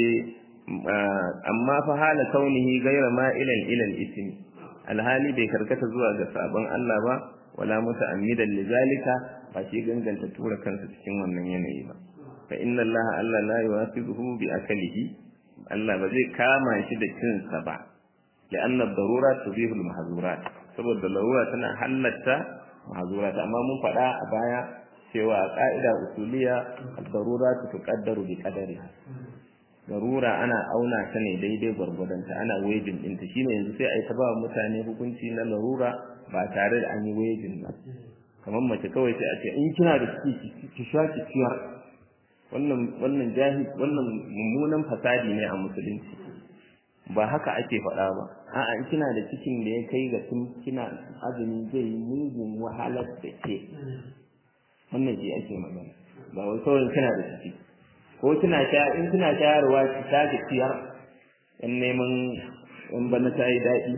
S1: amma fa hala kaunihi gaira ma'ilan ilal ismi alhali bai karkata zuwa ga sabon Allah ba wala muta'ammidan lizalika ba shi ganganta tura kansa cikin wannan yanayi ba fa inna Allah Allah la yuwasibuhu bi akalihi Allah ba zai kama shi da cin sa ba لأن الضرورة تبيح المحظورات saboda larura tana halatta mahzurat amma mun faɗa a baya cewa a ƙa'ida usuliya ad-darura tuqaddaru bi qadariha darura ana auna ta ne daidai gwargwadonta ana wejin ɗinta shine yanzu sai a yi ta ba mutane hukunci na larura ba tare da an yi wejin ba kamar mace kawai sai a ce in kina da ciki ki sha ki ciyar wannan wannan jahil wannan mummunan fasadi ne a musulunci ba haka ake faɗa ba a'a in kina da cikin da ya kai ga tun kina azumi zai yi mugun wahalar da ke wannan shi ake magana ba wai kawai kina da ciki ko kina sha in kina shayarwa ki ta ki ciyar in neman in bana ta yi daɗi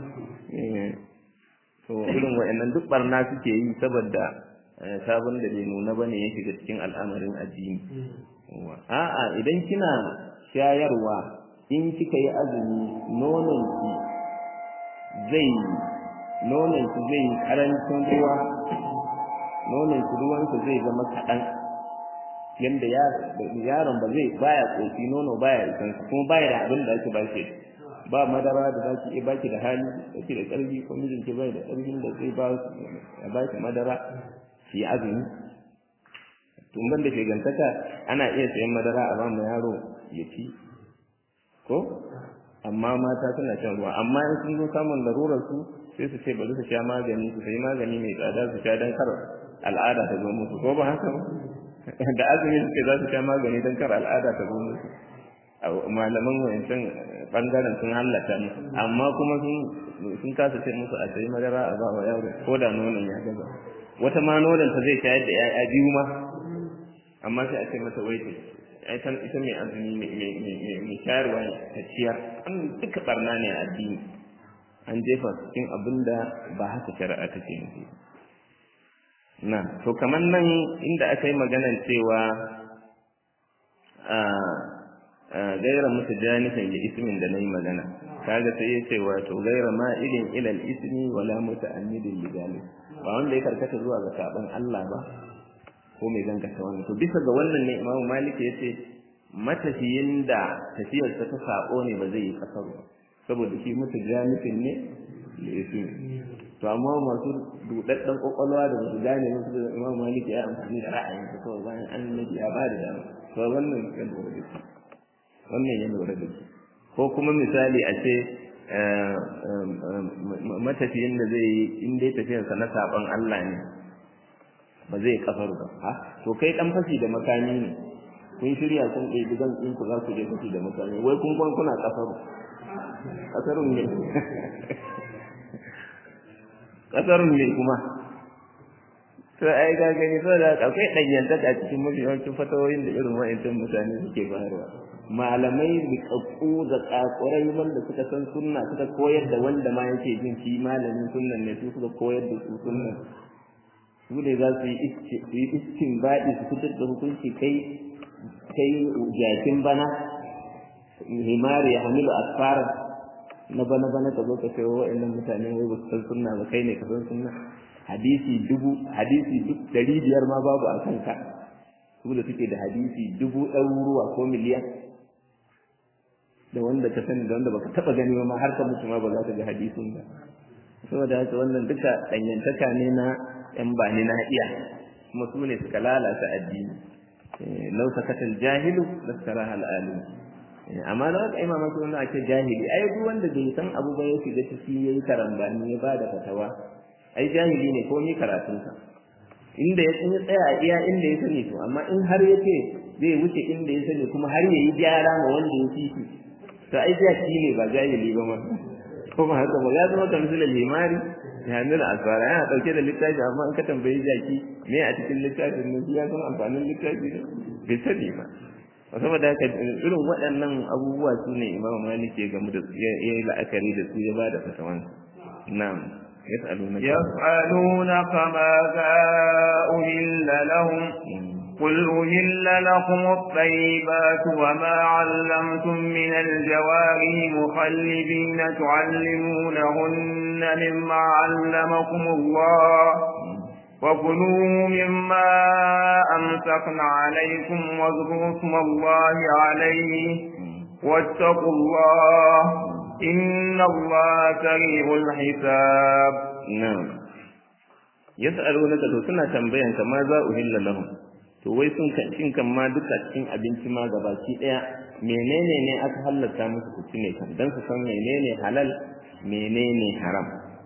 S1: to irin wa'annan duk barna suke yi saboda sabon da bai nuna bane ya shiga cikin al'amarin addini a'a idan kina shayarwa in kika yi azumi nononki zai nononki zai karancin ruwa nononki ruwansa zai zama kaɗan yadda yaron ba zai baya ƙofi nono baya isansa kuma baya da abin da ake ba shi ba madara da za ki iya baki da hali da ki da ƙarfi ko mijinki bai da ƙarfin da zai ba ya ba ki madara shi azumi tun ban da shegantaka ana iya sayan madara a ba mu yaro ya ci ko amma mata suna shan ruwa amma in sun zo samun larurar su sai su ce bari su sha magani su sayi magani mai tsada su sha don kar al'ada ta zo musu ko ba haka ba da azumi suke za su sha magani don kar al'ada ta zo musu malaman wayancan bangaren sun hallata musu amma kuma sun sun kasa ce musu a sayi madara a ba wa yaro ko da nonon ya gaza wata ma nonon ta zai shayar da 'ya'ya biyu ma amma sai a ce mata wai ita ita mai azumi mai shayarwa ne ta ciyar an duka barna ne a addini an jefa cikin abin da ba haka shari'a take nufi na to kamar nan inda aka yi maganan cewa gaira musu janifin da ismin da na yi magana kaga sai ya ce wato gaira ma irin ilal ismi wala muta'ammidin lidali ba wanda ya karkata zuwa ga saban Allah ba ko mai gangata wannan to bisa ga wannan ne Imam Malik ya ce matafiyin da tafiyarsa ta sabo ne ba zai yi kasar ba saboda shi mutu janifin ne da ismi to amma masu dudaddan kokolwa da su gane musu da Imam Malik ya amfani da ra'ayin sa kawai bayan annabi ya ba da dama to wannan kan lura da shi wannan ya lura da shi ko kuma misali a ce matafiyin da zai yi in dai tafiyarsa na saban Allah ne ba zai kafar ba ha to kai dan fashi da makami ne kun shirya kun ɗebi zan in ku za ku je fashi da makami wai kun kwan kuna kafaru kasarun ne kasarun ne kuma to ai ga gani so da akwai ɗanyantaka a cikin mafi yawancin fatawoyin da irin wa'ancan mutane suke bayarwa malamai rikakku da kakurai wanda suka san sunna suka koyar da wanda ma yake jin shi malamin sunnan ne su suka koyar da su sunnan su ne za su yi iskin baɗi su fitar da hukunci kai kai jakin bana himari ya hamilu asfara na bana bana ka zo ka kai wa wa'annan mutane wai ba su san sunna ba kai ne ka san sunna hadisi dubu hadisi duk dari biyar ma babu a kanka su da suke da hadisi dubu ɗaruruwa ko miliyan da wanda ka sani da wanda baka taba gani ba ma har ka mutu ma ba za ka ga hadisin ba saboda haka wannan duka danyantaka ne na yan bani na iya kuma su ne suka lalata addini lau sakatal jahilu lastara hal alim amma da wata imama su wanda ake jahili ai duk wanda bai san abu ba ya shiga ciki yayi karambani ya bada fatawa ai jahili ne ko ni karatunsa inda ya tsaya a iya inda ya sani to amma in har ya ce zai wuce inda ya sani kuma har ya yi gyara ma wanda ya fi shi to ai jaki ne ba jahili ba ma kuma haka ba ya zama kamar limari ya nuna asara yana dauke da littafi amma in ka tambayi jaki me a cikin littafin nan ya san amfanin littafi ne bai sani ba saboda haka irin waɗannan abubuwa su ne imamu malik ya gamu da su ya yi la'akari da su ya ba da fatawan na'am يسألونك
S2: يسألونك ماذا أهل لهم قل أهل لكم الطيبات وما علمتم من الجوارح مخلبين تعلمونهن مما علمكم الله وكلوا مما أمسكن عليكم واذكروا اسم الله عليه واتقوا الله إن الله سريع الحساب
S1: نعم يسألونك to suna tambayan ka ma za uhilla lahum to wai sun cin kan ma duka cikin abinci ma gabaki daya menene ne aka halatta musu ku ci ne kan dan su san menene halal menene haram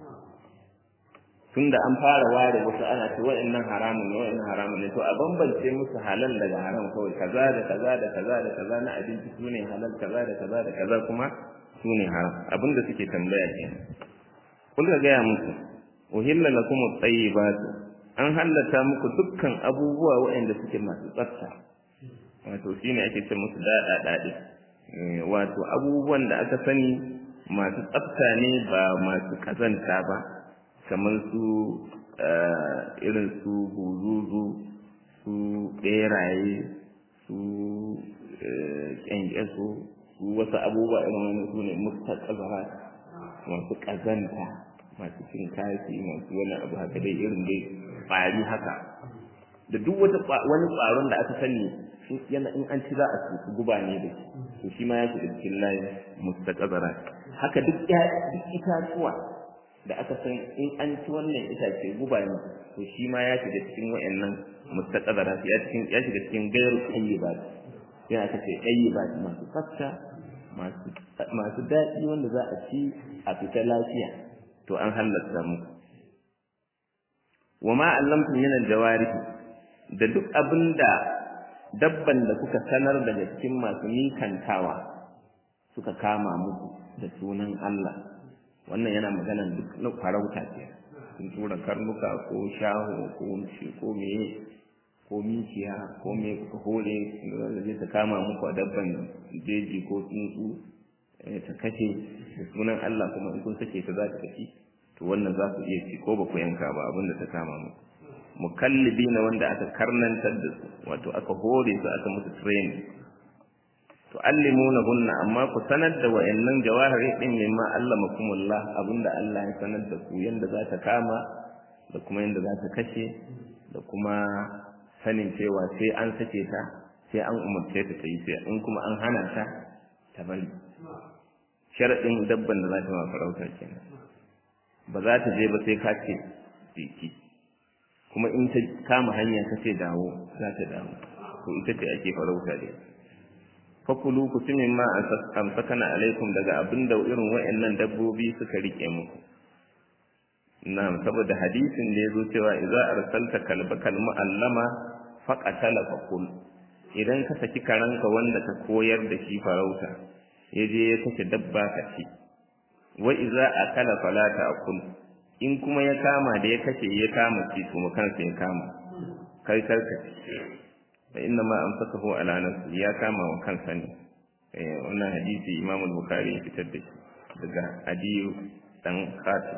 S1: tunda an fara ware wasu ana ce wa'annan haramun ne wa'annan haramun ne to a bambance musu halal daga haram kawai kaza da kaza da kaza da kaza na abinci sune halal kaza da kaza da kaza kuma sune haram abinda suke tambaya ke kun ga gaya musu uhilla lakum at-tayyibat an hallata muku dukkan abubuwa waɗanda suke masu tsafta wato shine ake ce musu dada dade wato abubuwan da aka sani masu tsafta ne ba masu kazanta ba kamar su irin su buzuzu su beraye su kyankyaso su wasu abubuwa irin wani su ne mustaqazara masu kazanta masu cin kashi masu wani abu haka dai irin dai ƙwari haka da duk wata wani ƙwaron da aka sani yana in an ci za a ci guba ne da to shi ma ya shiga cikin layin mustaqazara haka duk duk itatuwa da aka san in an ci wannan itace guba ne to shi ma ya shiga cikin wayannan mustaqazara ya cikin ya shiga cikin gairu tayyibat sai aka ce tayyibat masu tsafta masu masu daɗi wanda za a ci a fita lafiya to an halatta muku wa ma allamtum min aljawarih da duk abinda dabban da kuka sanar daga cikin masu mikantawa suka kama muku da sunan Allah wannan yana magana duk na farauta ce sun tura karnuka ko shaho ko shi ko meye ko mikiya ko me kuka hore da zai ta kama muku a dabban jeji ko tsuntsu ta kashe da sunan Allah kuma in kun sake ta za ta tafi to wannan za ku iya ci ko ba ku yanka ba abin da ta kama mu mukallibi na wanda aka karnantar da su wato aka hore su aka musu training to allimuna hunna amma ku sanar da wayannan jawahiri din mimma allamakumullah abinda Allah ya sanar da ku yanda za ta kama da kuma yanda za ta kashe da kuma sanin cewa sai an sake ta sai an umarce ta ta yi sai in kuma an hana ta ta bari sharaɗin dabban da za ta ma farauta kenan ba za ta je ba sai ka ce jiki kuma in ta kama hanya ka ce dawo za ta dawo to ita ce ake farauta dai fakulu ku ci min ma amsakana alaikum daga abin da irin wa'annan dabbobi suka rike muku na'am saboda hadisin da yazo cewa idza arsalta kalbaka almu'allama faqatala fakul idan ka saki karanka wanda ka koyar da shi farauta yaje ya kace dabba ka ci wa idza akala fala ta'kul in kuma ya kama da ya kace ya kama ci to mu kansa ya kama kai karka fa inna ma amsakahu ala nafsi ya kama wa kansa ne eh wannan hadisi Imam al-Bukhari ya fitar da shi daga Adiyu dan Khatim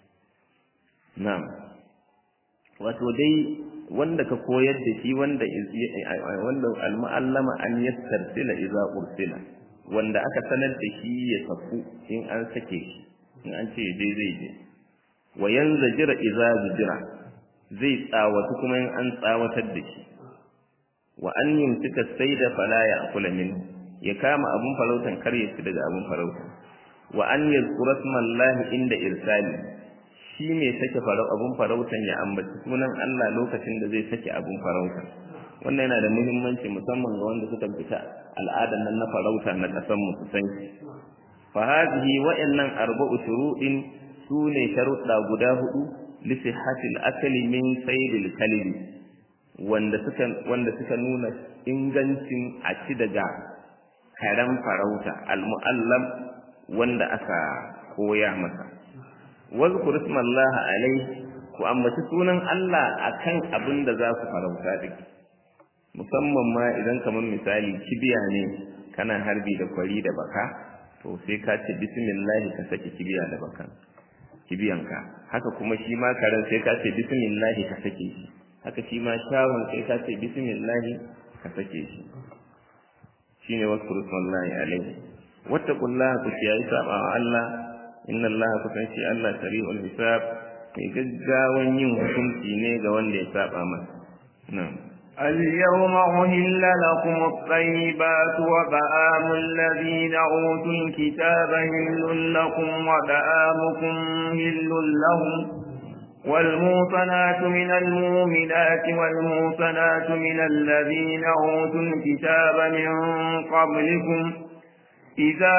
S1: na'am wato dai wanda ka koyar da shi wanda wanda al-mu'allama an yastarsila idza ursila wanda aka sanar da shi ya saku in an sake shi in an ce dai zai je wa yanzajira idza zujira zai tsawatu kuma in an tsawatar da shi wa an yumsika sayda fala ya'kula minhu ya kama abun farautan kar ya ci daga abun farautan wa an yazkura smallahi inda irsali shi ne sake farau abun farautan ya ambaci sunan Allah lokacin da zai sake abun farautan wannan yana da muhimmanci musamman ga wanda suka fita al'adan nan na farauta na kasan mu su san shi fa hadhihi wa'annan arba'u shuruɗin sune sharuɗa guda hudu li sihhatil akli min saydil kalbi wanda suka wanda suka nuna ingancin a ci daga karen farauta al-mu'allam wanda aka koya masa wazkur ismallahi alai ku ambaci sunan Allah akan abin da za ku farauta da musamman ma idan kamar misali kibiya ne kana harbi da kwari da baka to sai ka ce bismillah ka saki kibiya da bakan kibiyanka haka kuma shi ma karen sai ka ce bismillah ka sake shi haka shi ma shawon sai ka ce bismillah ka sake shi shine wazkur ismallahi alai wattaqullaha ku kiyaye saba wa Allah inna Allah kusan shi Allah sari'ul hisab mai gaggawan yin hukunci ne ga wanda ya saba masa na'am
S2: اليوم أهل لكم الطيبات وبآم الذين أوتوا الكتاب هل لكم وبآمكم هل لهم والموصنات من المؤمنات والموصنات من الذين أوتوا الكتاب من قبلكم إذا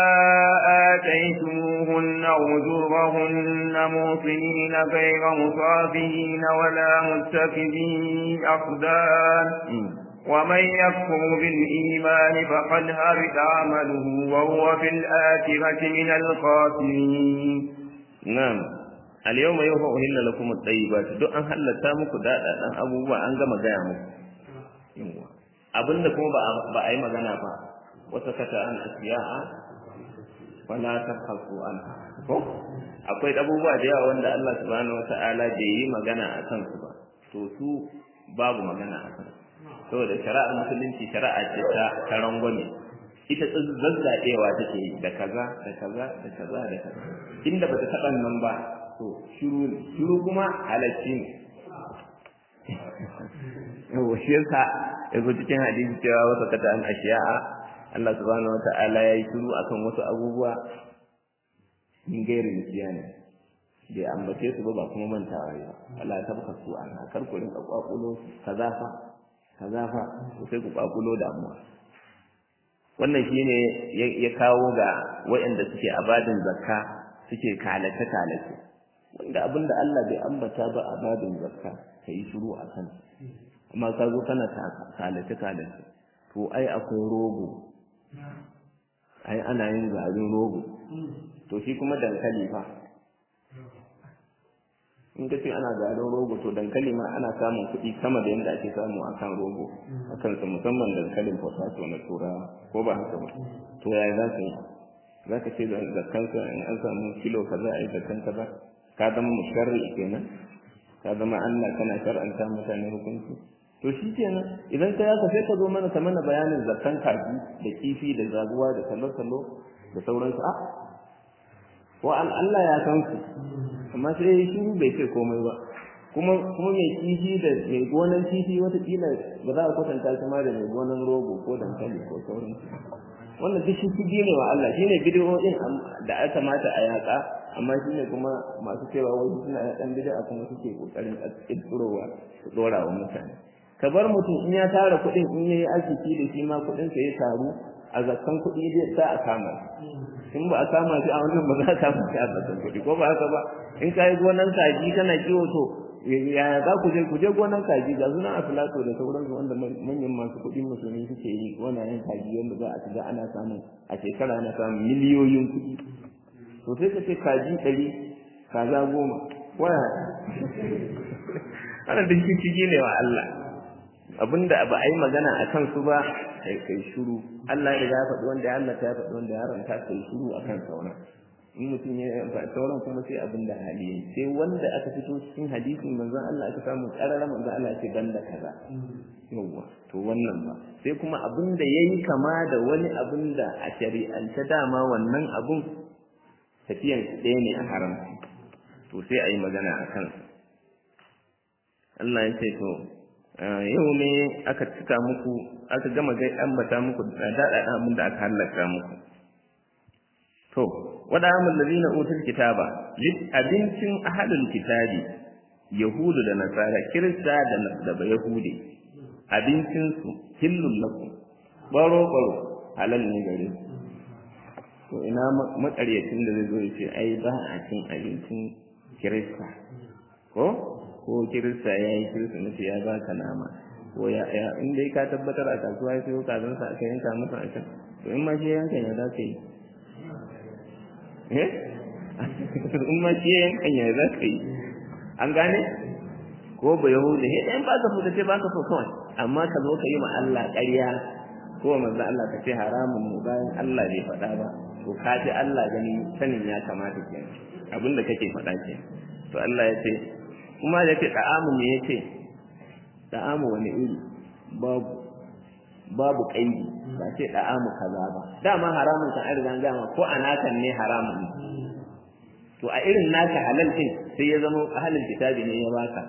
S2: آتيتموهن أجورهن موصنين غير مصافين ولا متخذي أخدان ومن يكفر بالإيمان فقد هبط عمله وهو في الآخرة من الخاسرين
S1: نعم اليوم يوم أهل لكم الطيبات دو أن هلتا muku daɗaɗan abubuwa an gama gaya muku abinda kuma ba a yi magana ba وسكت عن أشياء ولا تبحثوا عنها ko akwai abubuwa da yawa wanda Allah subhanahu wata'ala bai yi magana a kan su ba to su babu magana a kan saboda shari'ar musulunci shari'a ce ta ta rangwame ita zazzaɗewa take yi da kaza da kaza da kaza da kaza inda bata taɓa nan ba to shiru ne shiru kuma halacci ne yawa shi yasa yazo cikin hadisi cewa wasa kata an ashiya'a Allah subhanahu wata'ala ya yi shiru akan wasu abubuwa min gairi nisiyani bai ambace su ba ba kuma mantawa ba Allah ya tabbata su an kar ku rinka kwakulo kaza fa kaza fa sai ku kwakulo damuwa wannan shine ya kawo ga waɗanda suke abadin zakka suke kalace kalace wanda abinda Allah bai ambata ba abadin zakka kai shiru akan amma ka zo kana kalace kalace to ai akwai rogo ai ana yin garin rogo to shi kuma dankali fa in ka ce ana garin rogo to dankali ma ana samun kuɗi sama da yadda ake samu a kan rogo a kansa musamman dankalin potato na turawa ko ba haka ba to yaya za su yi za ka ce zakkanka in an samu kilo kaza a yi zakkan kaza ka zama musharri kenan ka zama Allah kana shar'anta mutane hukunci to shi kenan idan ka yaka sai ka zo mana ka mana bayanin zakkan kaji da kifi da zaguwa da salo-salo da sauransu a wa Allah ya san su amma sai shi bai ce komai ba kuma kuma mai kifi da mai gonan kifi watakila ba za a kwatanta shi ma da mai gonan rogo ko dankali ko sauransu wannan duk shi kudi ne wa Allah shine bidiyoyin da aka mata a yaka amma shine kuma masu cewa wai suna dan bid'a kuma suke kokarin kirkirowa su dora wa mutane ka bar mutum in ya tara kuɗin in yayi arziki da shi ma kuɗin sa ya taru a zakkan kuɗi zai sa a kama in ba a kama shi a wannan ba za a kama shi a zakkan kuɗi ko ba haka ba in ka yi gonan kaji kana kiwo to yaya za ku je ku je gonan kaji ga suna a filato da sauransu wanda manyan masu kuɗin musulmi suke yi gonayen kaji wanda za a shiga ana samun a shekara ana samun miliyoyin kuɗi to sai ka ce kaji ɗari kaza goma waya ana da shi ne wa Allah abinda ba a yi magana a kan su ba kai kai shiru Allah ya riga ya faɗi wanda ya Allah ya faɗi wanda ya haramta kai shiru akan sauran in mutum ya amfani sauran kuma sai abin da hali yayi sai wanda aka fito cikin hadisin manzon Allah aka samu karara manzon Allah ya ce banda kaza yawwa to wannan ba sai kuma abin da yayi kama da wani abin da a shari'ance dama wannan abun tafiyan ɗaya ne a haramci to sai a yi magana a kan Allah ya ce to yau ne aka cika muku aka gama gai ambata muku da daɗaɗa abin da aka hallaka muku to wada amul ladina utul kitaba abincin ahlul kitabi yahudu da nasara kirista da da yahudi abincin su hillul lakum baro baro halal ne gare to ina makaryacin da zai zo ya ce ai ba a cin abincin kirista ko ko kirista ya yi kirista na ya ba ka nama ko ya in dai ka tabbatar a kasuwa ya sayo kazansa aka yanka masa a can to in ma shi yankan ya za ka yi in ma shi yankan ya za ka yi an gane ko ba yahuda he dan ba ka so ce ba ka so kawai amma ka zo ka yi ma Allah ƙarya ko manzo Allah ka ce haramun mu bayan Allah bai faɗa ba to ka ji Allah gani sanin ya kamata kenan abinda kake faɗa ke to Allah ya ce kuma da ce da'amu ne ya ce da'amu wani iri babu babu kaidi ba ce da'amu kaza ba dama haramun kan an riga gama ko a nakan ne haramun ne to a irin naka halal din sai ya zama ahalin kitabi ne ya baka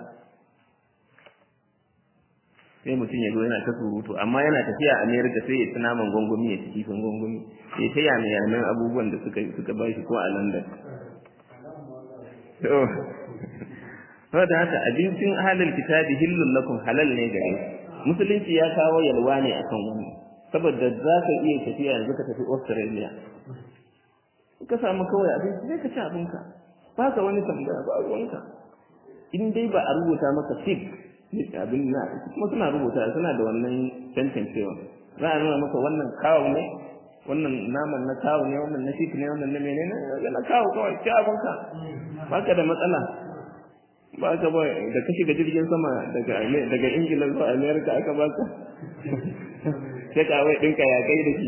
S1: sai mutum ya zo yana ta surutu amma yana tafiya America sai ya ci naman gwangwami ya ci kifin gwangwami ya ta yana yanan abubuwan da suka suka ba shi ko a London to saboda haka abincin ahalin kitabi hillul lakum halal ne gare musulunci ya kawo yalwa ne akan wannan saboda za ka iya tafiya yanzu ka tafi Australia ka samu kawai abinci sai ka ci abinka ba ka wani tambaya ba ruwanka in dai ba a rubuta maka fig abin na kuma suna rubuta suna da wannan tantancewa za a nuna maka wannan kawo ne wannan naman na kawo ne wannan na fig ne wannan na menene na kawo kawai ci abinka ba ka da matsala ba ka ba da ka shiga jirgin sama daga daga ingila zuwa america aka baka sai ka wai dinka ya kai da shi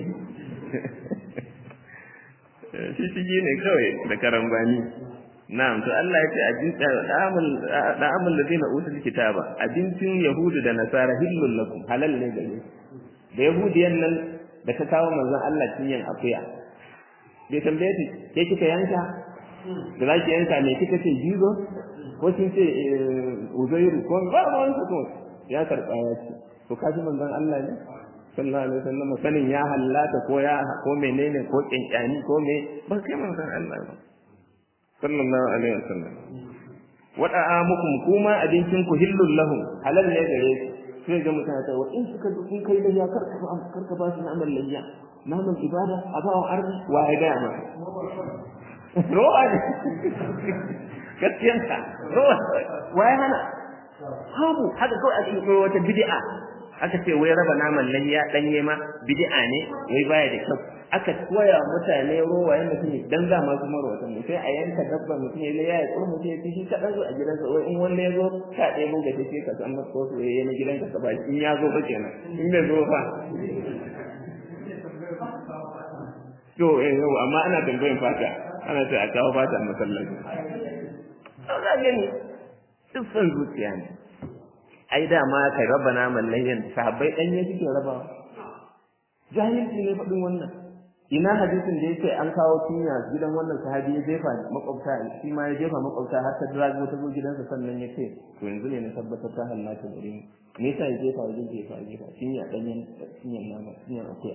S1: shi shige ne kawai da karambani na'am to Allah ya ce abin da'amul da'amul ladina utul kitaba abincin yahudu da nasara hillul lakum halal ne gare da yahudiyan nan da ta kawo manzon Allah cinyan akuya bai tambaye ta ke kika yanka da za ki yanka ne kika ce jizo ko kin ce uzairu ko ba ba wani ko ya karba ya ce to kaji manzon Allah ne sallallahu alaihi wasallam sanin ya hallata ko ya ko menene ko kinkani ko me ba kai manzon Allah ba sallallahu alaihi wasallam wada amukum kuma abincin ku hillul lahum halal ne gare su sai ga mutane ta in suka kun kai da ya karka ba karka ba su naman layya naman ibada a ba arzi wa ya ga ma ro'a ne gaskiyanka ro'a wa ya hana habu haka kawai a cikin wata bid'a aka ce wai raba naman layya danye ma bid'a ne wai baya da kyau aka koya mutane rowa yanda suke dan za ma su maro wata sai a yanka dabba mutum ya ya ya tsoro mutum ya ci shi kaɗan zo a gidansa wai in wanda ya zo ka ɗaya mun gaje sai ka san masa ko su ya na gidanka ka ba in ya zo ba kenan in bai zo fa to eh yau amma ana tambayin fata ana ce a kawo fata a masallaci to ga gani duk son zuciya ne ai da ma kai raba naman layyan sahabbai ɗanye suke rabawa jahilci ne faɗin wannan ina hadisin da yake an kawo tunya gidan wannan sahabi ya jefa makwabta shi ma ya jefa makwabta har ta drago ta zo gidansa sannan ya ce to yanzu ne na tabbatar ta hallata gare ni me yasa ya jefa ya jefa ya jefa tunya ɗanyen tunyan nama tunyan akuya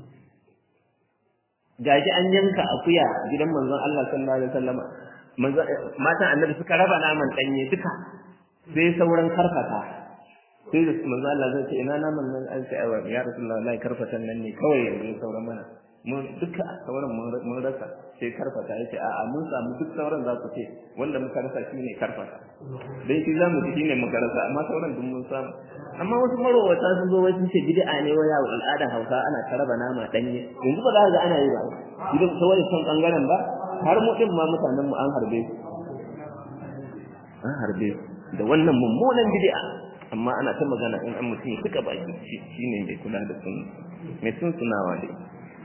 S1: gaji an yanka akuya gidan manzon Allah sallallahu alaihi wasallam matan annabi suka raba naman ɗanye duka sai sauran karfata sai da manzo Allah zai ce ina naman nan an ce aiwa ya rasulullah wallahi karfatan nan ne kawai yanzu sauran mana mun duka sauran mun rasa sai karfata yace a'a mun samu duk sauran za ku ce wanda muka rasa shine karfata dai shi zamu ci shine muka rasa amma sauran duk mun samu amma wasu marowata sun zo wai sun ce bid'a ne wai yawo al'adar Hausa ana karaba nama danye yanzu ba za ka ga ana yi ba idan ta wani son bangaren ba har mu din ma mutanen mu an harbe su an harbe su da wannan mummunan bid'a amma ana ta magana in an mutum ya suka baki shi ne mai kula da sun mai sun sunawa dai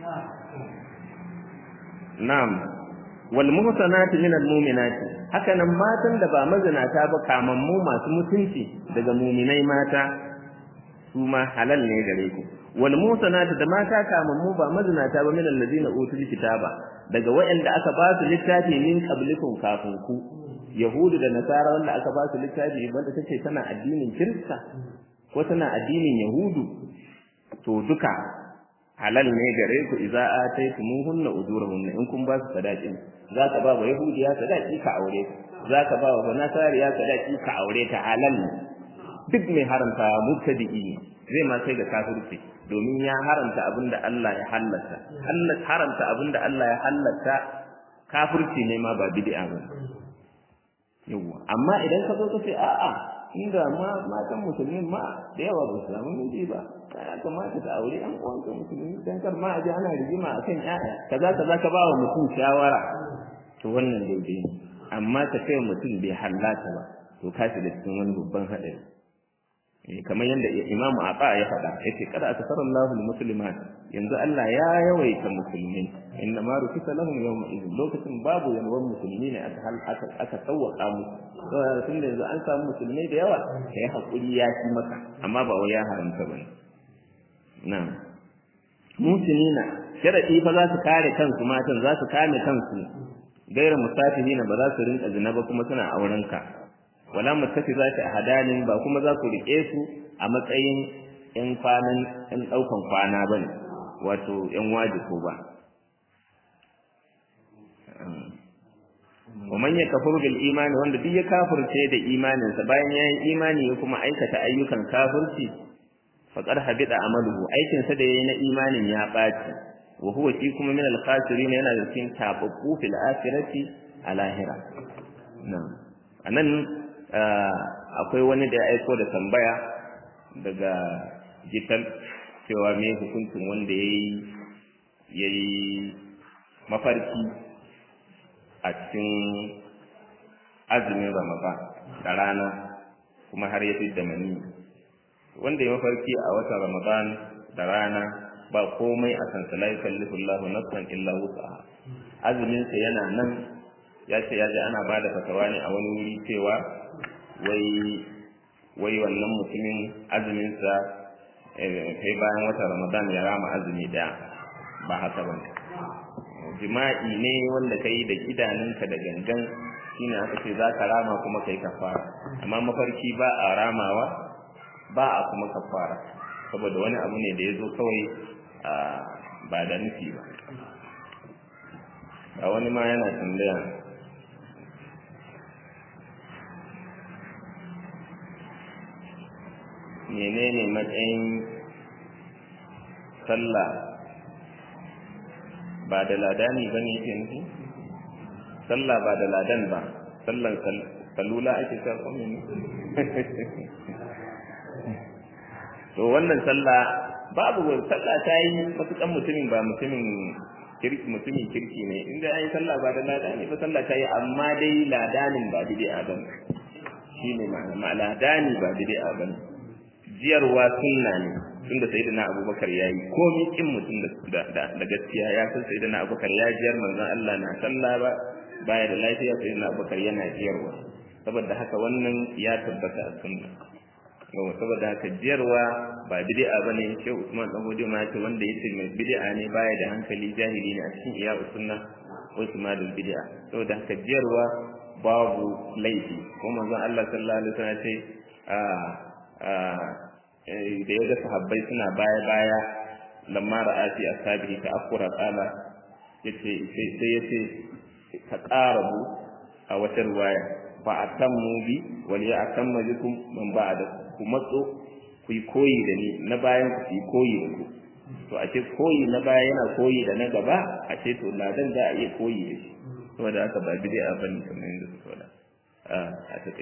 S1: na'am wal muhsanatu min al mu'minati haka nan matan da ba mazinata ba kamammu masu mutunci daga mu'minai mata su ma halal ne gare ku wal muhsanatu da mata kamammu ba mazinata ba min allazina utul kitaba daga wayanda aka ba su littafi min qablikum kafin ku yahudu da nasara wanda aka ba su littafi wanda take tana addinin kirista ko tana addinin yahudu to duka halal ne gare ku idza ataytumuhunna ujurahunna in kun ba su sadaqin zaka ba wa yahudiya sadaqi ka aure ta zaka ba wa nasariya sadaqi ka aure ta halal duk mai haramta mubtadi'i zai ma kai ga kafirci domin ya haramta abinda Allah ya halatta Allah haramta abinda Allah ya halatta kafirci ne ma ba bid'a ba yawa amma idan ka zo ka ce a'a inda ma matan musulmi ma da yawa ba su samu miji ba ya kamata ta aure an uwanka musulmi dan kar ma a ji ana rigima akan ƴaƴa kaza kaza ka ba wa mutum shawara to wannan daidai ne amma ka kai mutum bai hallata ba to ka shiga cikin wani babban haɗari kamar yadda Imam Aba ya faɗa yace kada akasara Allahu muslimat yanzu Allah ya yawaita musulmi inna ma rufisa lahum yawma idin lokacin babu yalwan musulmi ne aka hal aka aka tsawaka musu saboda tun da yanzu an samu musulmai da yawa kai hakuri ya ci maka amma ba wai ya haramta bane na'am musulmina sharadi fa za su kare kansu matan za su kame kansu gaira musafihina ba za su rinka zina ba kuma suna auren ka wala muttafizati ahadanin ba kuma za ku rike su a matsayin yan kwanan yan daukan kwana bane wato yan wajibi ba ومن يكفر بالإيمان wanda duk ya kafirce da imaninsa bayan yayin imani ya kuma aikata ayyukan kafirci faqad habida amaluhu aikin sa da yayi na imanin ya baci wa huwa shi kuma min al-khasirin yana da cikin tababbu fil akhirati a lahira na'am anan akwai wani da ya aiko da tambaya daga jital cewa me hukuncin wanda yayi yayi mafarki a cikin azumin ramadan da rana kuma har ya da mani wanda ya mafarki a watan ramadan da rana ba komai a kansa la yukallifu Allahu nafsan illa wus'aha azumin sa yana nan ya ce ya ji ana bada fatawa ne a wani wuri cewa wai wai wannan mutumin azumin sa kai bayan watan ramadan ya rama azumi daya ba haka bane jima'i ne wanda ka yi da idanunka da gangan shine aka ce za ka rama kuma ka yi kafara amma mafarki ba a ramawa ba a kuma kafara saboda wani abu ne da ya zo kawai ba da nufi ba a wani ma yana tambaya menene matsayin sallah ba da ladani ba ne ke nufi sallah ba da ladan ba sallan salula ake karɓo ne to wannan sallah babu sallah ta yi matukan mutumin ba mutumin kirki mutumin kirki ne inda an yi sallah ba da ladani ba sallah ta yi amma dai ladanin ba bid'a ba shi ne ma'ana ladani ba bid'a ba jiyarwa sunna ne tunda sayyidina abubakar yayi komai kin mutum da da gaskiya ya san sayyidina abubakar ya jiyar manzon Allah na sallah ba baya da lafiya sayyidina abubakar yana jiyarwa saboda haka wannan ya tabbata a sunna yawa saboda haka jiyarwa ba bid'a bane shi Usman dan Godi ma ce wanda yace mai bid'a ne baya da hankali jahili ne a cikin iya sunna ko ismadul bid'a saboda haka jiyarwa babu laifi ko manzon Allah sallallahu alaihi wasallam ce a a da yaga sahabbai suna baya baya lamma ra'a fi ashabihi ta akura qala yace sai yace ta qarabu a wata riwaya fa atammu bi wal ya'tamma bikum man ba'da ku matso ku yi koyi da ni na bayan ku yi koyi da ku to a ce koyi na baya yana koyi da na gaba a ce to ladan za a iya koyi da shi saboda haka ba bid'a bane kamar yadda suka faɗa a